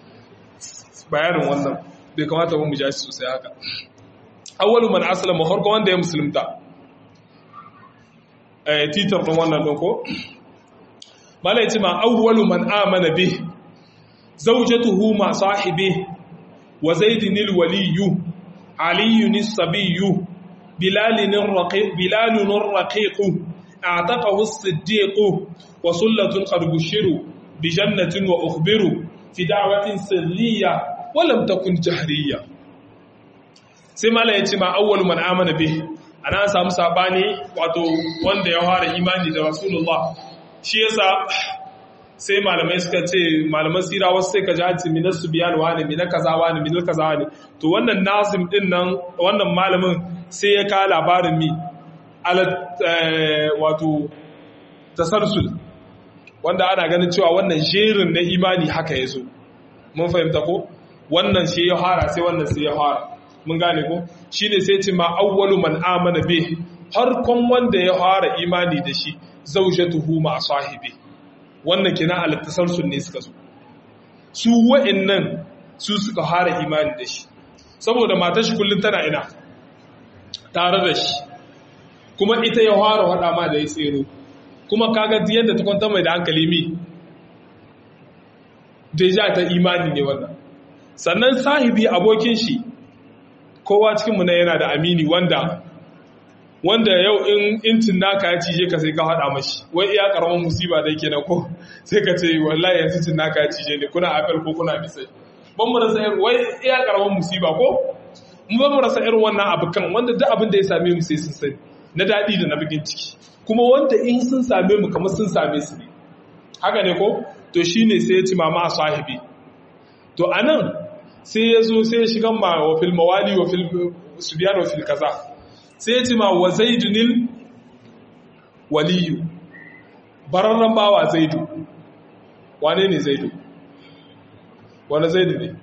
bayanin wannan bai kamata ba mu ja shi sosai haka awwalu man aslama farko wanda ya musulunta eh titar din wannan din ko malai ce ma awwalu man amana bi zawjatuhu ma sahibi wa zaidin alwaliyu aliyun as-sabiyyu bilalun raqiq bilalun raqiq a'taqahu as-siddiq wa sullatun qad bushiru bi jannatin wa ukhbiru fi da'watin sirriyya wa lam takun jahriyya sai mala ya ce ma awwalu man amana bih ana samu sabani wato wanda ya fara imani da rasulullah shi yasa sai malamai suka ce malaman sira wasu sai ka ji hati min subyan wani min kaza wani min kaza wani to wannan nazim din nan wannan malamin sai ya ka labarin mi ala wato tasarsul wanda ana ganin cewa wannan jerin na imani haka yazo mun fahimta ko wannan shi ya fara sai wannan sai ya fara mun gane ko shine sai ce ma awwalu man amana bi harkon wanda ya fara imani da shi zawjatuhu ma sahibi wannan kina al-tasalsul ne suka so su wa'annan su suka fara imani da shi saboda matar shi kullun tana ina tare da shi kuma ita ya fara wada ma da ya tsero kuma kaga yadda ta kwanta mai da hankali mi deja ta imani ne wannan sannan sahibi abokin shi kowa cikinmu na yana da amini wanda wanda yau in intin naka ya cije ka sai ka haɗa mashi wai iya ƙaramin musiba da yake na ko sai ka ce wallahi yanzu cin naka ya cije ne kuna apel ko kuna bisai ban mu rasa irin wai iya ƙaramin musiba ko mu ban mu rasa irin wannan abu kan wanda duk abin da ya same mu sai sun sani na daɗi da na bikin ciki kuma wanda in sun same mu kamar sun same su ne haka ne ko to shine sai ya ci mama a sahibi to anan sai ya zo sai ya shiga ma wa fil mawali wa fil subyan wa fil kaza sai ya ce ma wa zaidunil waliyu bararren bawa zaidu wane ne zaidu wane zaidu ne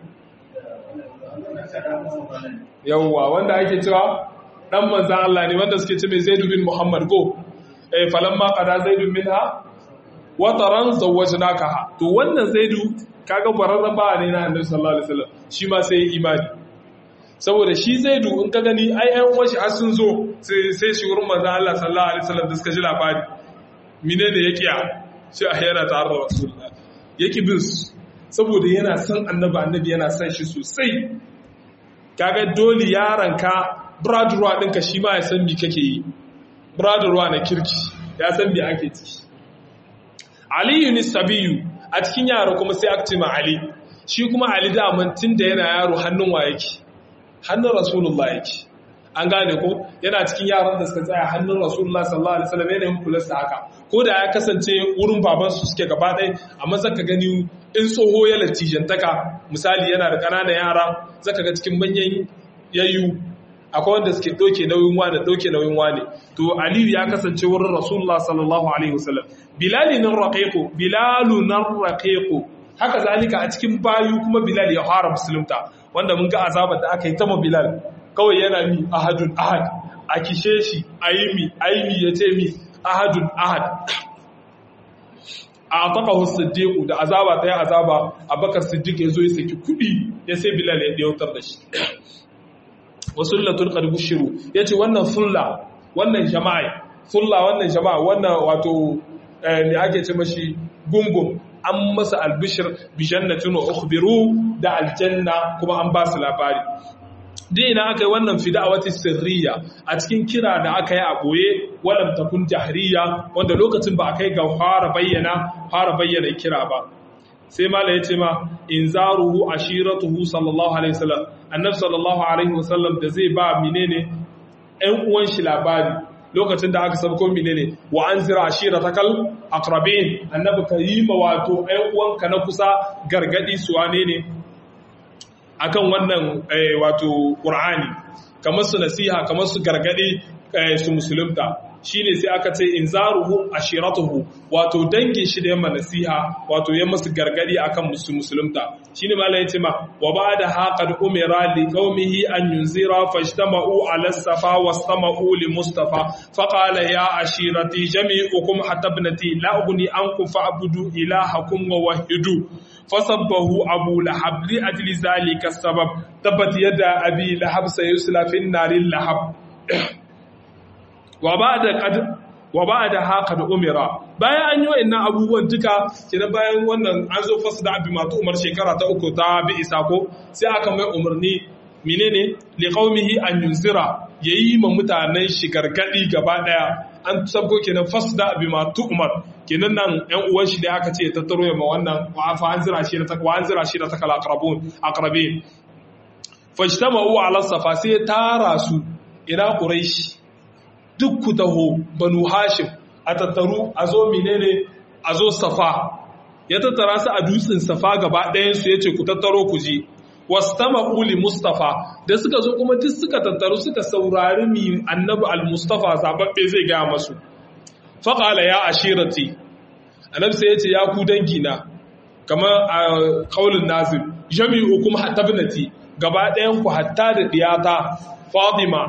yawwa wanda ake cewa dan manzan Allah ne wanda suke ce mai zaidu bin muhammad go eh falamma qada zaidu minha wa taran zawwajnaka to wannan zaidu kaga bararren bawa ne na annabi sallallahu alaihi wasallam shi ma sai imani saboda shi zaidu in ka gani ai ai washi har sun zo sai sai shi wurin manzon Allah sallallahu alaihi wasallam da suka ji labari mine ne yake a shi a yana tare da rasulullah yake bin su saboda yana son annabi annabi yana son shi sosai kaga dole yaranka bradruwa ɗinka shi ma ya san me kake yi bradruwa na kirki ya san me ake ciki aliyu ni sabiyu a cikin yaro kuma sai aka ce ma ali shi kuma ali daman tun da yana yaro hannun wa yake hannun rasulullah yake an gane ko yana cikin yaran da suka tsaya hannun rasulullah sallallahu alaihi wasallam yana yin kula da haka ko da ya kasance wurin baban su suke gaba ɗaya amma zaka gani in tsoho ya latijantaka misali yana da ƙananan yara zaka ga cikin manyan yayyu akwai wanda suke ɗauke nauyin wane ɗauke nauyin wane to aliyu ya kasance wurin rasulullah sallallahu alaihi wasallam bilali nan raqiqu bilalu nan raqiqu haka zalika a cikin bayu kuma bilal ya fara musulunta wanda mun ga azabar da aka yi ta bilal kawai yana mi ahadun ahad a kishe shi aimi aimi ya ce mi ahadun ahad a ataqahu siddiq da azaba ta yi azaba abakar siddiq ya zo ya saki kudi ya sai bilal ya dautar da shi wasullatul qad bushiru yace wannan sulla wannan jama'a sulla wannan jama'a wannan wato ne ake ce mashi gungun an masa albishir bi jannatin wa ukhbiru da aljanna kuma an ba su labari dina aka yi wannan fida'awati sirriya a cikin kira da aka yi a boye walam takun jahriya wanda lokacin ba a kai ga fara bayyana fara bayyana kira ba sai mala ya ce ma in zaruhu ashiratuhu sallallahu alaihi wasallam annabi sallallahu alaihi wasallam da zai ba menene ɗan uwan shi labari lokacin da aka sabko menene wa anzira ashiratakal aqrabin annabi ka yi ma wato ɗan uwanka na kusa gargadi su wane ne akan wannan wato qur'ani kamar su nasiha kamar su gargadi su musulunta shine sai aka ce inzaruhu ashiratuhu wato dangin shi da yamma nasiha wato yamma su gargadi akan musu musulunta shine malai yace ma wa ba'da haqad umira li qaumihi an yunzira fajtama'u ala safa wastama'u li mustafa faqala ya ashirati jami'ukum hatta ibnati la ughni ankum fa'budu ilahakum wa wahidu fasabbahu abu lahab li ajli zalika sabab tabat yada abi lahab sayusla fi an-naril lahab wa ba da wa ba da haka da umira bayan an yi wa'annan abubuwan duka kenan bayan wannan an zo fasu da abin matu umar shekara ta uku ta bi isa ko sai aka mai umarni menene li qaumihi an yunzira yayi ma mutanen shi gargadi gaba daya an sabko kenan fasu da abin matu umar kenan nan yan uwan shi da aka ce ya tattaro ya ma wannan wa fa an zira shi da takwa an zira shi da takala aqrabun aqrabin fajtama'u ala safa sai tara su ila quraish duk ku taho banu hashim a tattaru a zo menene a zo safa ya tattara su a dutsen safa gaba ɗayansu ya ce ku tattaro ku ji wastama uli mustafa da suka zo kuma duk suka tattaru suka saurari mi annabi al-mustafa zababbe zai gaya masu faƙala ya ashirati annabi sai ya ce ya ku dangina kamar a kaulin nazir jami'u kuma hatta binati gaba ɗayan ku hatta da diyata fatima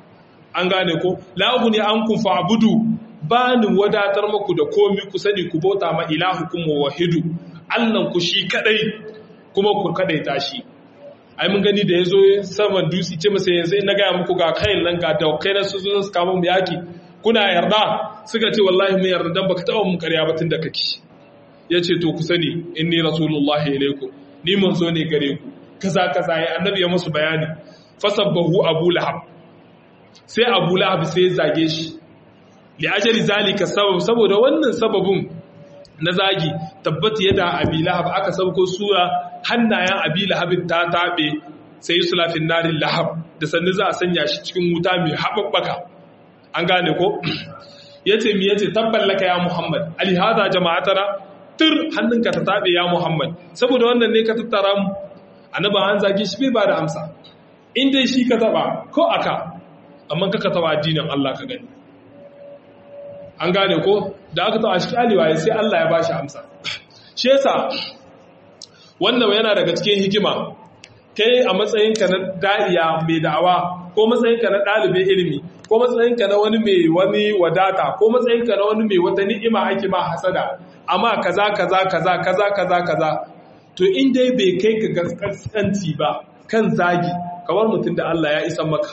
an gane ko lahu ne an kun fa'budu ba ni wadatar maku da komi ku sani ku bauta ma ilahukum wahidu allan ku shi kadai kuma ku kadai tashi ai mun gani da yazo saman dutse ce masa yanzu na gaya muku ga kayan nan ga daukai na su zo su kama mu yaki kuna yarda suka ce wallahi mun yarda dan baka taba mun ƙarya ba tun da kake yace to ku sani inni rasulullahi ilaikum ni manzo ne gare ku kaza kaza ya annabi ya musu bayani fasabbahu abu lahab sai abu lahab sai ya zage shi li'ajali zalika sabab saboda wannan sababin na zagi tabbata yadda abi lahab aka sauko sura hannayen abi lahabin ta tabe sai sulafin narin lahab da sannu za a sanya shi cikin wuta mai haɓaɓɓaka an gane ko yace mi yace tabballaka ya muhammad ali hada jama'atana tur hannunka ta tabe ya muhammad saboda wannan ne ka tattara mu annaba an zage shi bai ba da amsa in dai shi ka taba ko aka amma kaka taba addinin Allah ka gani an gane ko da aka taba shi aliwa sai Allah ya bashi amsa shi yasa wannan yana daga cikin hikima kai a matsayinka na da'iya mai da'awa ko matsayinka na ɗalibin ilimi ko matsayinka na wani mai wani wadata ko matsayinka na wani mai wata ni'ima ake ma hasada amma kaza kaza kaza kaza kaza kaza to in dai bai kai ka gaskanci ba kan zagi kamar mutum da Allah ya isa maka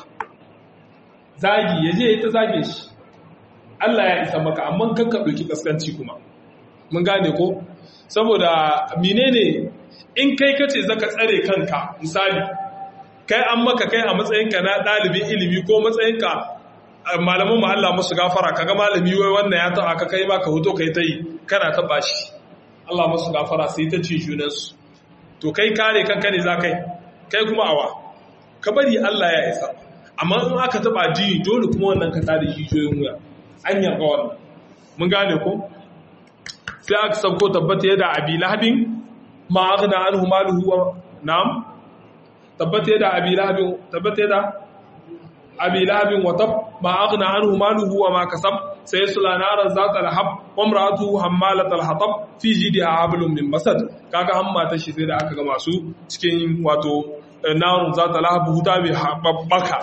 zagi ya je ya ta zage shi Allah ya isa maka amma kan ka ɗauki kaskanci kuma mun gane ko saboda menene in kai kace zaka tsare kanka misali kai an maka kai a matsayinka na ɗalibin ilimi ko matsayinka malaman mu Allah musu gafara kaga malami wai wannan ya taɓa ka kai ba ka hoto kai ta yi kana taɓa shi Allah musu gafara sai ta ce junansu to kai kare kanka ne za kai kai kuma awa ka bari Allah ya isa amma in aka taba addini dole kuma wannan ka tada jijiyoyin wuya an yarda wannan mun gane ko sai aka sauko tabbata yada abi lahabin ma aghna anhu maluhu wa na'am tabbata yada abi lahabin tabbata yada abi lahabin wa tab ma aghna anhu maluhu wa ma kasab sayasla naran zata lahab wa imra'atuhu hammalat al-hatab fi jidha hablum min masad kaga hamma ta shi sai da aka ga masu cikin wato narun zata lahab huta bi habbaka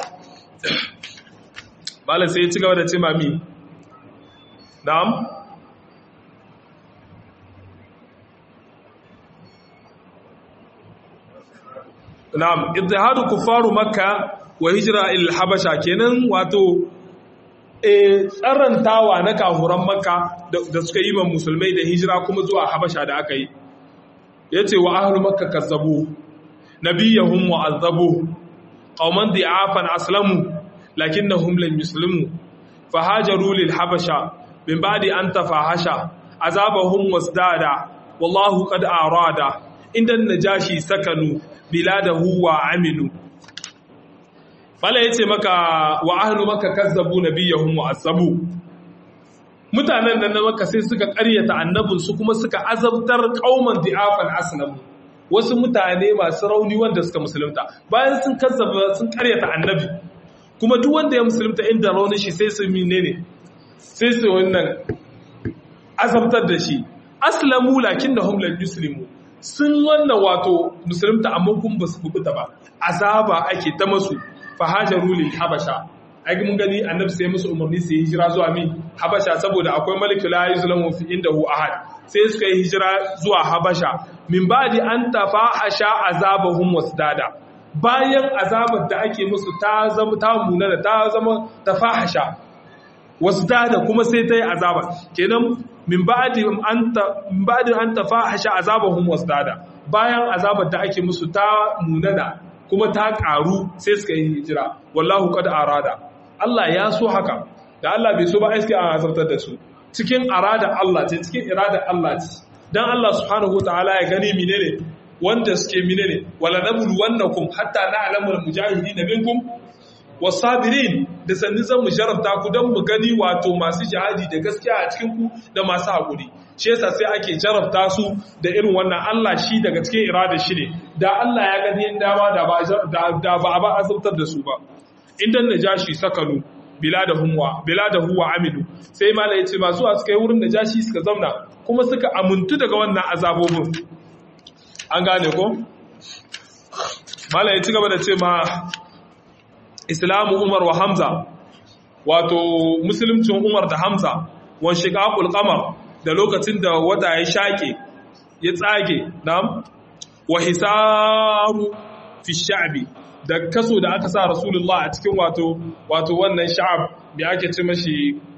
bala sai ya ci gaba da ce mami na'am na'am ittihadu kuffaru makka wa hijra ila habasha kenan wato eh tsarantawa na kafuran makka da suka yi ma musulmai da hijira kuma zuwa habasha da aka yi yace wa ahlu makka kazzabu nabiyahum wa azabu qauman di'afan aslamu lakinnahum lam yuslimu fahajaru lil habasha min ba'di an tafahasha azabahum wasdada wallahu qad arada inda najashi sakanu biladahu wa aminu Bala ya ce maka wa ahlu maka kazzabu nabiyahum wa azabu mutanen nan na maka sai suka ƙaryata annabinsu kuma suka azabtar kauman di'afan aslamu wasu mutane masu rauni wanda suka musulunta bayan sun kazzaba sun ƙaryata annabi kuma duk wanda ya musulunta inda raunin shi sai su menene sai su wannan azabtar da shi aslamu lakinnahum lam yuslimu sun wannan wato musulunta amma kun ba su kubuta ba azaba ake ta masu fahajaru lil habasha ai mun gani annabi sai musu umarni su yi hijira zuwa min habasha saboda akwai maliku la yuzlamu fi indahu ahad sai suka yi hijira zuwa habasha min ba'di an tafahasha azabahum wasdada bayan azabar da ake musu ta zama ta munana ta zama tafahasha wasdada kuma sai ta yi azaba kenan min ba'di an ta min ba'di an tafahasha azabahum wasdada bayan azabar da ake musu ta munana kuma ta ƙaru sai suka yi hijira wallahu qad arada Allah ya so haka da Allah bai so ba iske an azabtar da su cikin arada Allah ce cikin irada Allah ce dan Allah subhanahu wataala ya gani menene wanda suke menene wala nablu wannakum hatta na'lamu al-mujahidin minkum wasabirin da sanni zan mu jarabta ku dan mu gani wato masu jihadi da gaskiya a cikin ku da masu hakuri shi yasa sai ake jarabta su da irin wannan Allah shi daga cikin irada shi ne da Allah ya gani dama da ba da ba ba azabtar da su ba indan najashi sakalu biladahum wa biladahu wa amilu sai mala yace masu a suka yi wurin najashi suka zauna kuma suka amuntu daga wannan azabobin an gane ko mala ya ci gaba da ce ma islamu umar wa hamza wato musulmcin umar da hamza wan shiqaqul qamar da lokacin da wata ya shaƙe ya tsage nam wa hisaru fi sha'bi da kaso da aka sa rasulullah a cikin wato wato wannan sha'ab da ake ce mashi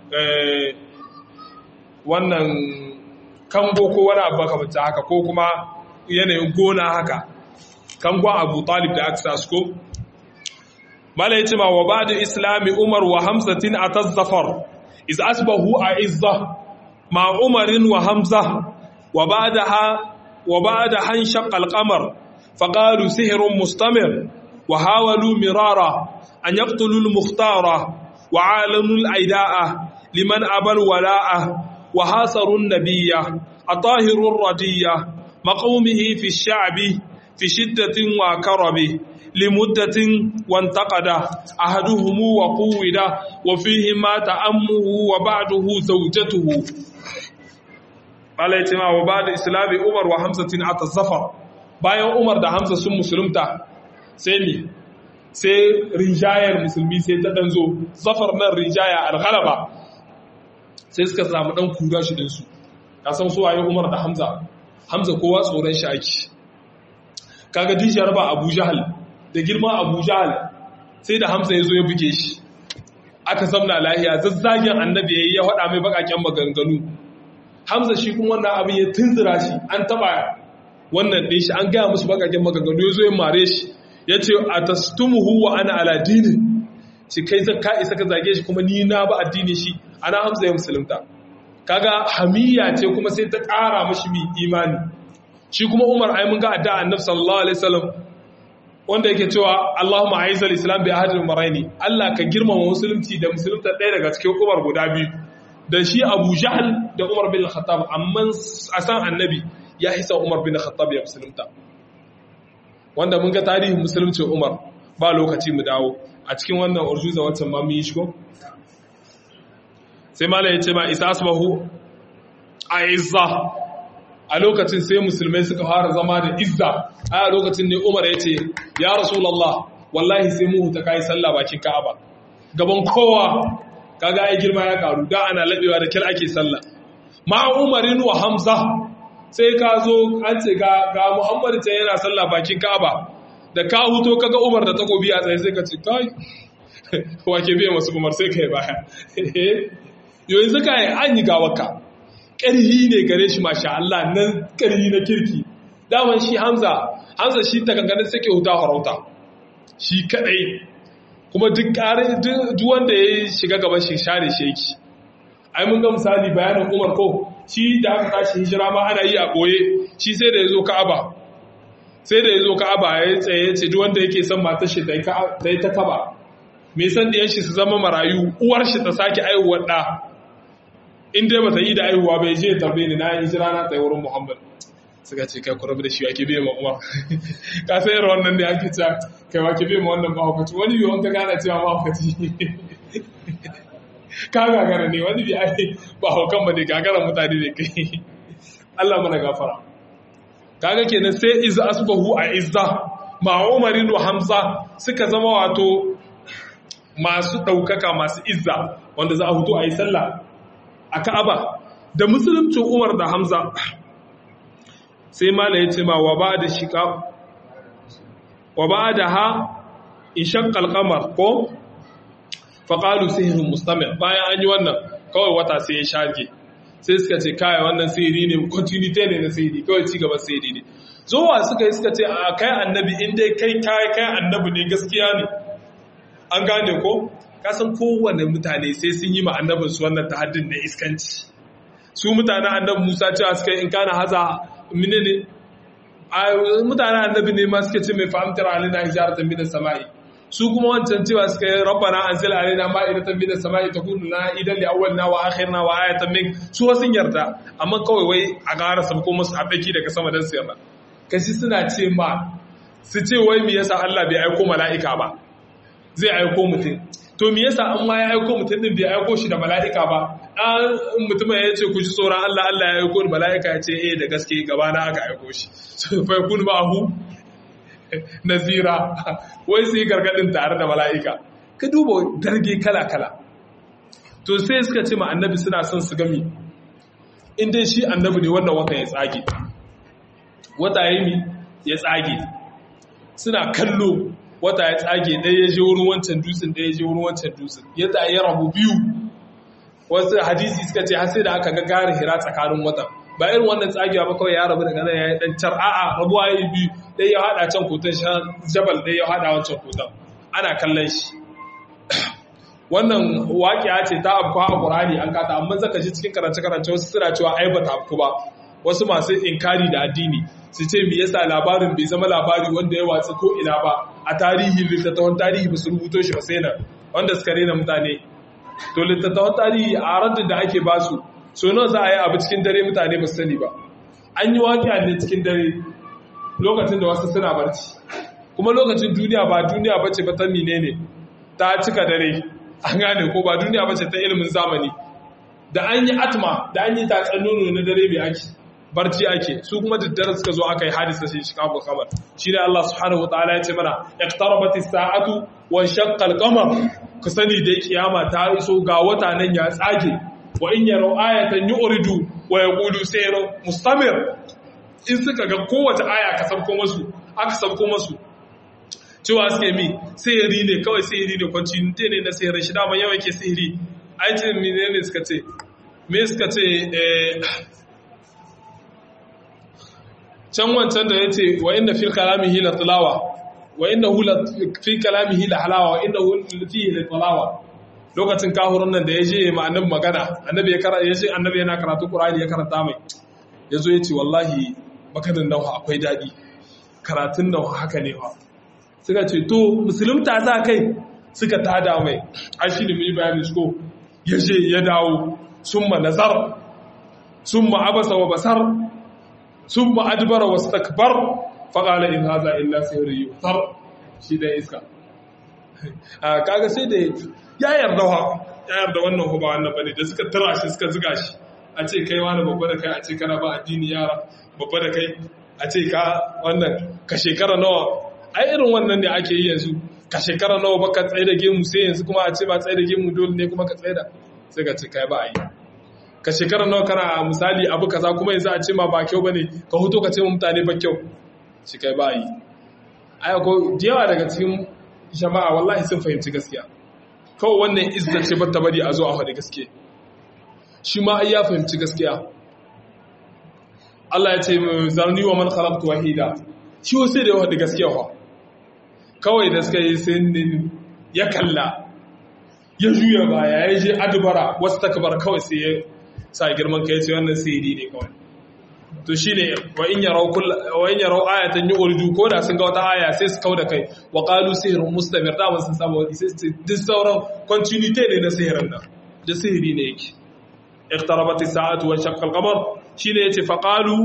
wannan kango ko wani abu makamanta haka ko kuma yanayin gona haka kangon abu talib da aka sa su ko mala ya ce ma wa ba da islami umar wa hamsatin a tazzafar is asbahu a izza مع عمر وحمزة وبعدها وبعد حنشق القمر فقالوا سحر مستمر وحاولوا مرارا أن يقتلوا المختار وعالنوا الأيداء لمن أبى الولاء وحاصروا النبي الطاهر الردية مقومه في الشعب في شدة وكرب لمدة وانتقد أحدهم وقود وفيه مات أمه وبعده زوجته Allah ya ce ma wa ba da islami Umar wa Hamzatin ata zafar bayan Umar da Hamza sun musulunta sai ni sai rinjayar musulmi sai ta danzo zafar nan rinjaya alghalaba sai suka samu dan kura shi din su ka san su waye Umar da Hamza Hamza kowa tsoron shi ake kaga dishiyar ba Abu Jahal da girma Abu Jahal sai da Hamza ya zo ya buge shi aka zamna lahiya zazzagen annabi yayi ya faɗa mai bakaken maganganu Hamza shi kuma wannan abin ya tunzura shi an taba wannan ɗin shi an gaya musu bakaken maganganu ya zo ya mare shi ya ce a tastumuhu wa ana aladini shi kai ka isa ka zage shi kuma ni na ba addini shi ana Hamza ya musulunta kaga hamiya ce kuma sai ta ƙara mashi mi imani shi kuma Umar ai mun ga adda annabi sallallahu alaihi wasallam wanda yake cewa Allahumma aizal islam bi ahadil maraini Allah ka girmama musulunci da musulunta ɗaya daga cikin Umar guda biyu da shi Abu Jahl da Umar bin Khattab amma a san annabi ya hisa Umar bin Khattab ya musulunta wanda mun ga tarihin musuluncin Umar ba lokaci mu dawo a cikin wannan urjuza wacce ma mun yi shi ko sai mala ya ce ma isa asbahu a izza a lokacin sai musulmai suka fara zama da izza a lokacin ne umar ya ce ya rasulallah wallahi sai mu ta kai sallah bakin ka'aba gaban kowa kaga ai girma ya karu da ana labewa da kir ake sallah ma umarin wa hamza sai ka zo an ce ga ga muhammad ta yana sallah bakin ka'aba da ka huto kaga umar da takobi a tsaye sai ka ce kai wake biya masu umar sai kai baya yanzu ka yi an yi gawaka ƙarhi ne gare shi masha Allah nan ƙarhi na kirki daman shi hamza hamza shi ta ganganin suke huta harauta shi kaɗai kuma duk ƙarin duk wanda ya shiga gaban shi share shi yake ai mun ga misali bayanin umar ko shi da aka tashi hijira ma ana yi a ɓoye shi sai da ya zo ka'aba sai da ya zo ka'aba ya tsaye ce duk wanda yake son matar shi ta yi ta kaba me san ɗiyan shi su zama marayu uwar shi ta sake aihuwar ɗa in dai bata yi da aihuwa bai je tarbe ni na yi jira na tsaye wurin Muhammad suka ce kai ku rabu da shi ake bai ma Umar ka sai irin wannan ne ake cewa kai wa ke bai ma wannan mahaukaci wani biyu ka gana cewa mahaukaci ka gagara ne wani biyu ai ba haukan ba ne gagara mutane ne kai Allah mana gafara kaga kenan sai iz asbahu a izza ma Umarin wa Hamza suka zama wato masu ɗaukaka masu izza wanda za a hutu a yi sallah a ka'aba da musulunci umar da hamza sai mala ya ce ma wa ba da shiƙa wa ba da ha in shakkal kamar ko faƙalu sihirin mustamil bayan an yi wannan kawai wata sai ya shage sai suka ce kaya wannan sihiri ne continuity ne na sihiri kawai ci gaba sihiri ne zuwa suka yi suka ce a kai annabi inda kai kai kai annabi ne gaskiya ne an gane ko kasan kowane mutane sai sun yi ma'annabin su wannan tahaddin na iskanci su mutanen annabi Musa cewa suka in kana haza mine ne mutanen annabi ne ma suke ce mai fahimtar alina hijaratan minas sama'i su kuma wancan cewa suka yi rabbana anzil alaina ma'idatan minas sama'i takunu lana idan li awwalina wa akhirina wa ayatan min su sun yarda amma kawai wai a gara sabko musu abeki daga sama dan su yarda kashi suna ce ma su ce wai me yasa Allah bai aiko mala'ika ba zai aiko mutum to me yasa an ma ya aiko mutum din bai aiko shi da mala'ika ba an mutum ya ce ku ji tsoron Allah Allah ya aiko mala'ika ya ce eh da gaske gaba na aka aiko shi so fa kun ba hu nazira wai sai gargadin tare da mala'ika ka duba darge kala kala to sai suka ce ma annabi suna son su gami in dai shi annabi ne wanda wata ya tsage wata ya yi ya tsage suna kallo wata ya tsage ɗaya ya je wurin wancan dutsen ɗaya ya je wurin wancan dutsen ya ta ya rabu biyu wasu hadisi suka ce har sai da aka ga gari hira tsakanin watan ba irin wannan tsagewa ba kawai ya rabu daga nan ya yi ɗan car a'a rabuwa ya yi biyu ɗaya ya haɗa can kotan shan jabal ɗaya ya haɗa wancan kotan ana kallon shi wannan waƙiya ce ta abu a ƙurani an kata amma zaka ji cikin karance-karance wasu suna cewa ai ba ta afku ba wasu masu inkari da addini su ce me yasa labarin bai zama labari wanda ya watsi ko ina ba a tarihi littattafan tarihi ba su rubuto shi ba sai nan wanda suka rena mutane to littattafan tarihi a raddin da ake basu so nawa za a yi abu cikin dare mutane ba su sani ba an yi waƙiya ne cikin dare lokacin da wasu suna barci kuma lokacin duniya ba duniya bace ba ta ne ta cika dare an gane ko ba duniya bace ta ilimin zamani da an yi atma da an yi tatsan nono na dare mai ake barci ake su kuma daddare suka zo aka yi hadisa shi shikabu kamar shi ne Allah subhanahu wa ta'ala ya ce mana iqtarabat as-sa'atu wa shaqqa al-qamar ku sani da kiyama ta iso ga wata nan ya tsage wa in yaraw ayatan yu'ridu wa yaqulu sayru mustamir in suka ga kowace aya ka sabko masu aka sabko masu cewa suke mi sihiri ne kawai sihiri ne kwanci ne na sihirin shi dama yawan ke sihiri aikin mine ne suka ce me suka ce can wancan da ya ce wa inda fi kalamihi la tilawa wa inda hu fi kalamihi la halawa wa inda hu fihi la tilawa lokacin kahurun nan da ya je ma annabi magana annabi ya karanta ya ce annabi yana karatu qur'ani ya karanta mai yazo ya ce wallahi maganin nan akwai dadi karatun nan haka ne fa suka ce to musulunta za kai suka tada mai an shi da mai bayani ko ya je ya dawo sun ma nazar sun ma abasa wa basar sun ma adbara wa stakbar faƙala in haza illa sihiri yutar shi da iska kaga sai da ya yarda wa ya yarda wannan ba wannan bane da suka tura shi suka ziga shi a ce kai wani babba da kai a ce kana ba addini yara babba da kai a ce ka wannan ka shekara nawa ai irin wannan ne ake yi yanzu ka shekara nawa baka tsaye da gemu sai yanzu kuma a ce ba tsaye da gemu dole ne kuma ka tsaye da sai ka ce kai ba a yi ka shekara nawa kana misali abu kaza kuma yanzu a ce ma ba kyau bane ka huto ka ce mu mutane ba kyau shi kai ba yi ai ko yawa daga cikin jama'a wallahi sun fahimci gaskiya kawai wannan izza ce ba ta bari a zo a faɗi gaskiya shi ma ai ya fahimci gaskiya Allah ya ce zarni wa man khalaqtu wahida shi wasu da ya faɗi gaskiya fa kawai da suka yi sai ya kalla ya juya baya ya je adubara wasu takabar kawai sai ya sa girman kai ce wannan sihiri ne kawai to shine wa in yarau kull wa in yarau ayatan yu'ridu ko da sun ga wata aya sai su kauda kai wa qalu sihrun mustamir da sun saba wani sai su duk sauran continuity ne na sihirin nan da sihiri ne yake iqtarabat as-sa'atu wa shaqqa al-qamar shine yace fa qalu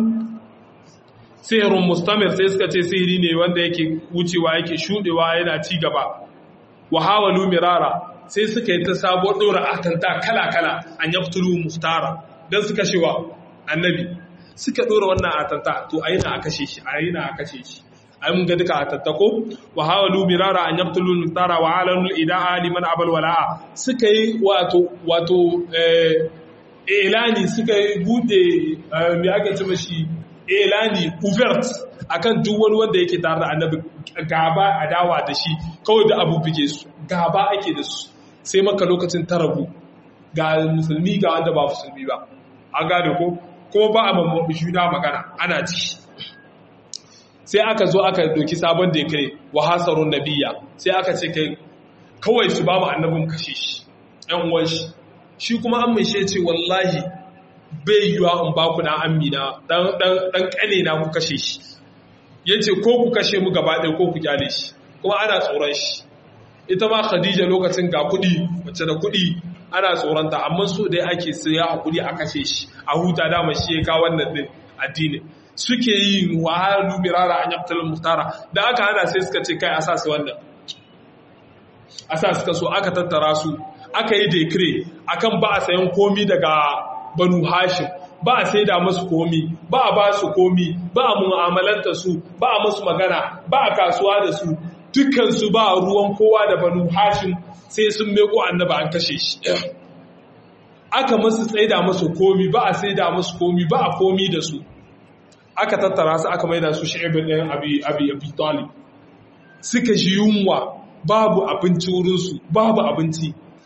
sihrun mustamir sai suka ce sihiri ne wanda yake wucewa yake shudewa yana ci gaba wa hawalu mirara sai suka yi ta sabuwar dora atanta kala kala an yaqtulu muftara dan suka shewa annabi suka dora wannan atanta to a yana a kashe shi a yana a kashe shi ai mun ga duka atattako wa hawalu mirara an yaqtulu mutara wa alanul ida'a liman abal wala'a suka yi wato wato eh elani suka yi bude me ake ce mashi elani uvert akan duk wani wanda yake tare da annabi gaba adawa da shi kawai da abu bige su gaba ake da su sai maka lokacin tarabu ga musulmi ga wanda ba musulmi ba an gane ko ko ba a mamman juna magana ana ci sai aka zo aka doki sabon da ya kare wa hasarun nabiya sai aka ce kai kawai su ba mu annabin kashe shi ɗan uwan shi shi kuma an mai ce wallahi bai yiwa in ba ku na amina ɗan ƙane na ku kashe shi ya ce ko ku kashe mu gaba ɗaya ko ku kyale shi kuma ana tsoron shi ita ma khadija lokacin ga kuɗi mace da kuɗi ana tsoronta amma so dai ake sai ya hakuri a kashe shi a huta dama shi ya kawo wannan din addini suke yi wahalu mirara an yaqtal muhtara da aka hana sai suka ce kai asa su wannan asa suka so aka tattara su aka yi decree akan ba a sayan komi daga banu hashim ba a saida musu komi ba a ba su komi ba a mu'amalanta su ba a musu magana ba a kasuwa da su dukkan su ba ruwan kowa da banu hashim sai sun meko annaba an kashe shi aka masu tsaida masu komi ba a tsaida masu komi ba a komi da su aka tattara su aka maida su shi'ibin ɗin abi abi abi talib suka shi yunwa babu abinci wurinsu babu abinci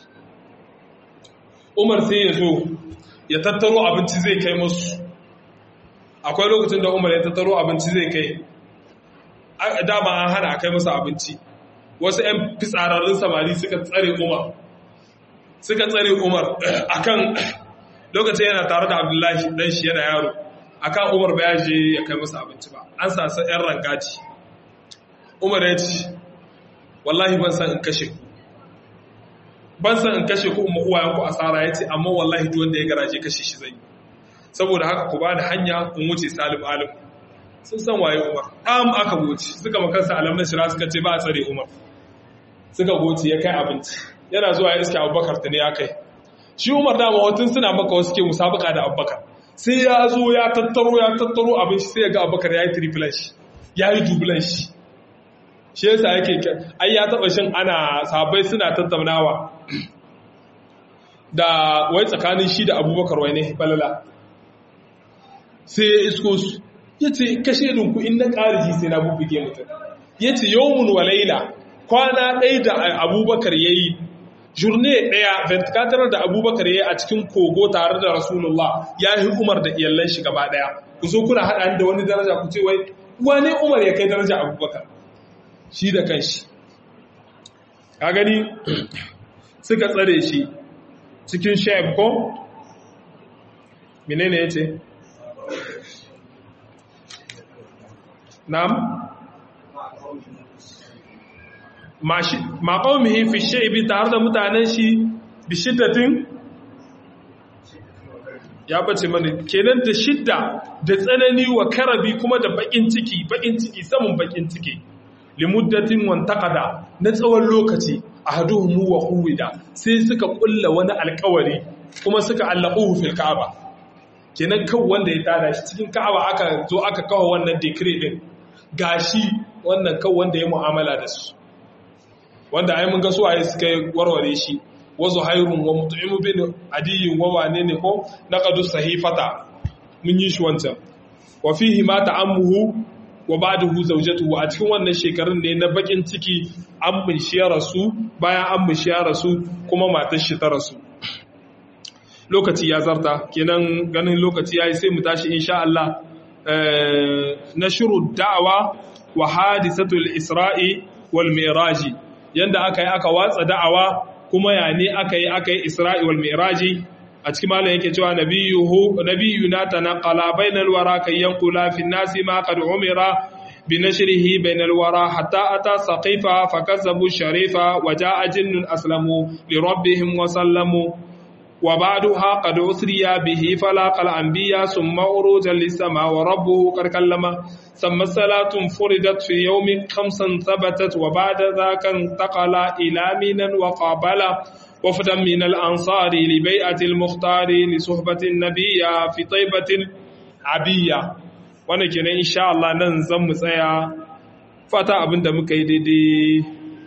umar sai ya zo ya tattaro abinci zai kai masu akwai lokacin da umar ya tattaro abinci zai kai dama an hana a kai masa abinci wasu 'yan fitsararrun samari suka tsare umar suka tsare umar akan lokacin yana tare da abdullahi dan shi yana yaro akan umar ba ya je ya kai masa abinci ba an sasa 'yan rangaci umar ya ce wallahi ban san in kashe ku ban san in kashe ku umma uwayen ku asara ya ce amma wallahi duk wanda ya garaje kashe shi zai saboda haka ku ba da hanya in wuce salim alim sun san waye umar am aka goce suka makansa alamun shira suka ce ba a tsare umar suka goce ya kai abinci yana zuwa ya iske abubakar ta ne ya kai shi umar dama watun suna maka wasu ke musabaka da abubakar sai ya zo ya tattaro ya tattaro abinci sai ya ga abubakar ya yi triplan shi ya yi dublan shi shi yasa yake ai ya taba shin ana sabai suna tattaunawa da wai tsakanin shi da abubakar wai ne balala sai ya isko su ya ce kashe dinku in na ƙariji sai na bubbuge mutum ya ce yawon walaila kwana ɗaya da abubakar ya yi jurne ɗaya vertikatar da abubakar ya yi a cikin kogo tare da rasulullah ya yi umar da iyallan shi gaba ɗaya ku zo kuna haɗa da wani daraja ku ce wai wane umar ya kai daraja abubakar shi da kanshi ka gani suka tsare shi cikin shaib ko menene ya ce Nam? ma qaumihi fi shaybi tare da mutanen shi bi shiddatin ya bace mana kenan da shidda da tsanani wa karabi kuma da bakin ciki bakin ciki samun bakin ciki limuddatin wantaqada na tsawon lokaci ahaduhum wa huwida sai suka kulla wani alkawari kuma suka allaquhu fil ka'aba kenan kan wanda ya tada shi cikin ka'aba aka zo aka kawo wannan decree din gashi wannan kan wanda ya mu'amala da su wanda ai mun ga su ayi suka warware shi wa zuhairun wa mut'imu bin adiyin wa wane ne ko naqadu sahifata mun yi shi wancan wa fihi ma ta'ammuhu wa ba'dahu zawjatuhu a cikin wannan shekarun ne na bakin ciki an bunshi ya rasu bayan an bunshi ya rasu kuma matar shi ta rasu lokaci ya zarta kenan ganin lokaci yayi sai mu tashi insha Allah nashru da'wa wa hadisatul isra'i wal mi'raji yanda aka yi aka watsa da'awa kuma ya ne aka yi aka yi isra'i wal mi'raji a cikin malam yake cewa nabiyuhu nabiyuna tanaqala bainal wara kay yanqula fi nasi ma qad umira bi nashrihi bainal wara hatta ata saqifa fakazzabu sharifa wa jaa jinnun aslamu li rabbihim wa sallamu wa ba'daha qad usriya bihi falaqa al anbiya thumma uruja lis sama wa rabbuhu qad kallama thumma salatun furidat fi yawmin khamsan thabatat wa ba'da dhaka intaqala ila minan wa qabala وفدا من الأنصار لبيعة المختار لصحبة النبي في طيبة عبية wannan kenan insha Allah nan zan mu tsaya fata abinda muka yi daidai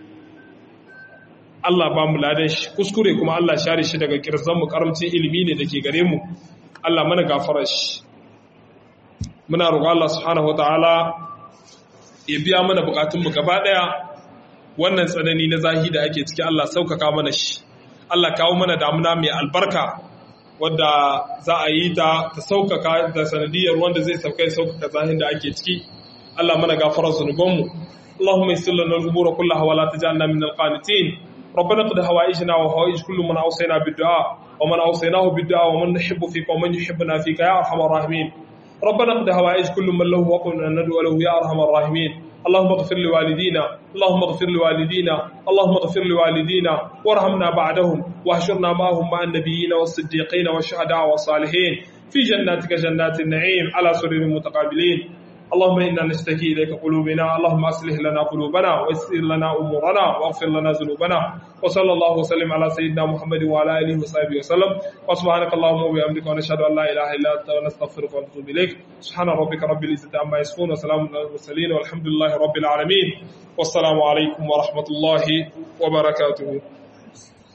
Allah ba mu ladan shi kuskure kuma Allah share shi daga kirzan mu karamcin ilimi ne dake gare mu Allah mana gafara shi muna roƙon Allah subhanahu wataala ya biya mana bukatun mu gaba daya wannan tsanani na zahi da ake ciki Allah saukaka mana shi Allah kawo mana damuna mai albarka wadda za a yi ta ta saukaka da sanadiyar wanda zai sauka ya saukaka zahin da ake ciki Allah mana gafara zunubanmu اللهم يسر لنا الامور كلها ولا تجعلنا من القانتين ربنا قد هوائجنا وهوائج كل من اوصينا بالدعاء ومن اوصيناه بالدعاء ومن نحب فيك ومن يحبنا فيك يا ارحم الراحمين ربنا قد هوائج كل من له وقل ان ندعو له يا ارحم الراحمين اللهم اغفر لوالدينا اللهم اغفر لوالدينا اللهم اغفر لوالدينا وارحمنا بعدهم واحشرنا معهم مع النبيين والصديقين والشهداء والصالحين في جناتك جنات النعيم على سرر متقابلين اللهم انا نشتكي اليك قلوبنا اللهم اصلح لنا قلوبنا ويسر لنا امورنا واغفر لنا ذنوبنا وصلى الله وسلم على سيدنا محمد وعلى اله وصحبه وسلم وسبحانك اللهم وبحمدك ونشهد ان لا اله الا انت ونستغفرك ونتوب اليك سبحان ربك رب العزه عما يصفون وسلام على المرسلين والحمد لله رب العالمين والسلام عليكم ورحمه الله وبركاته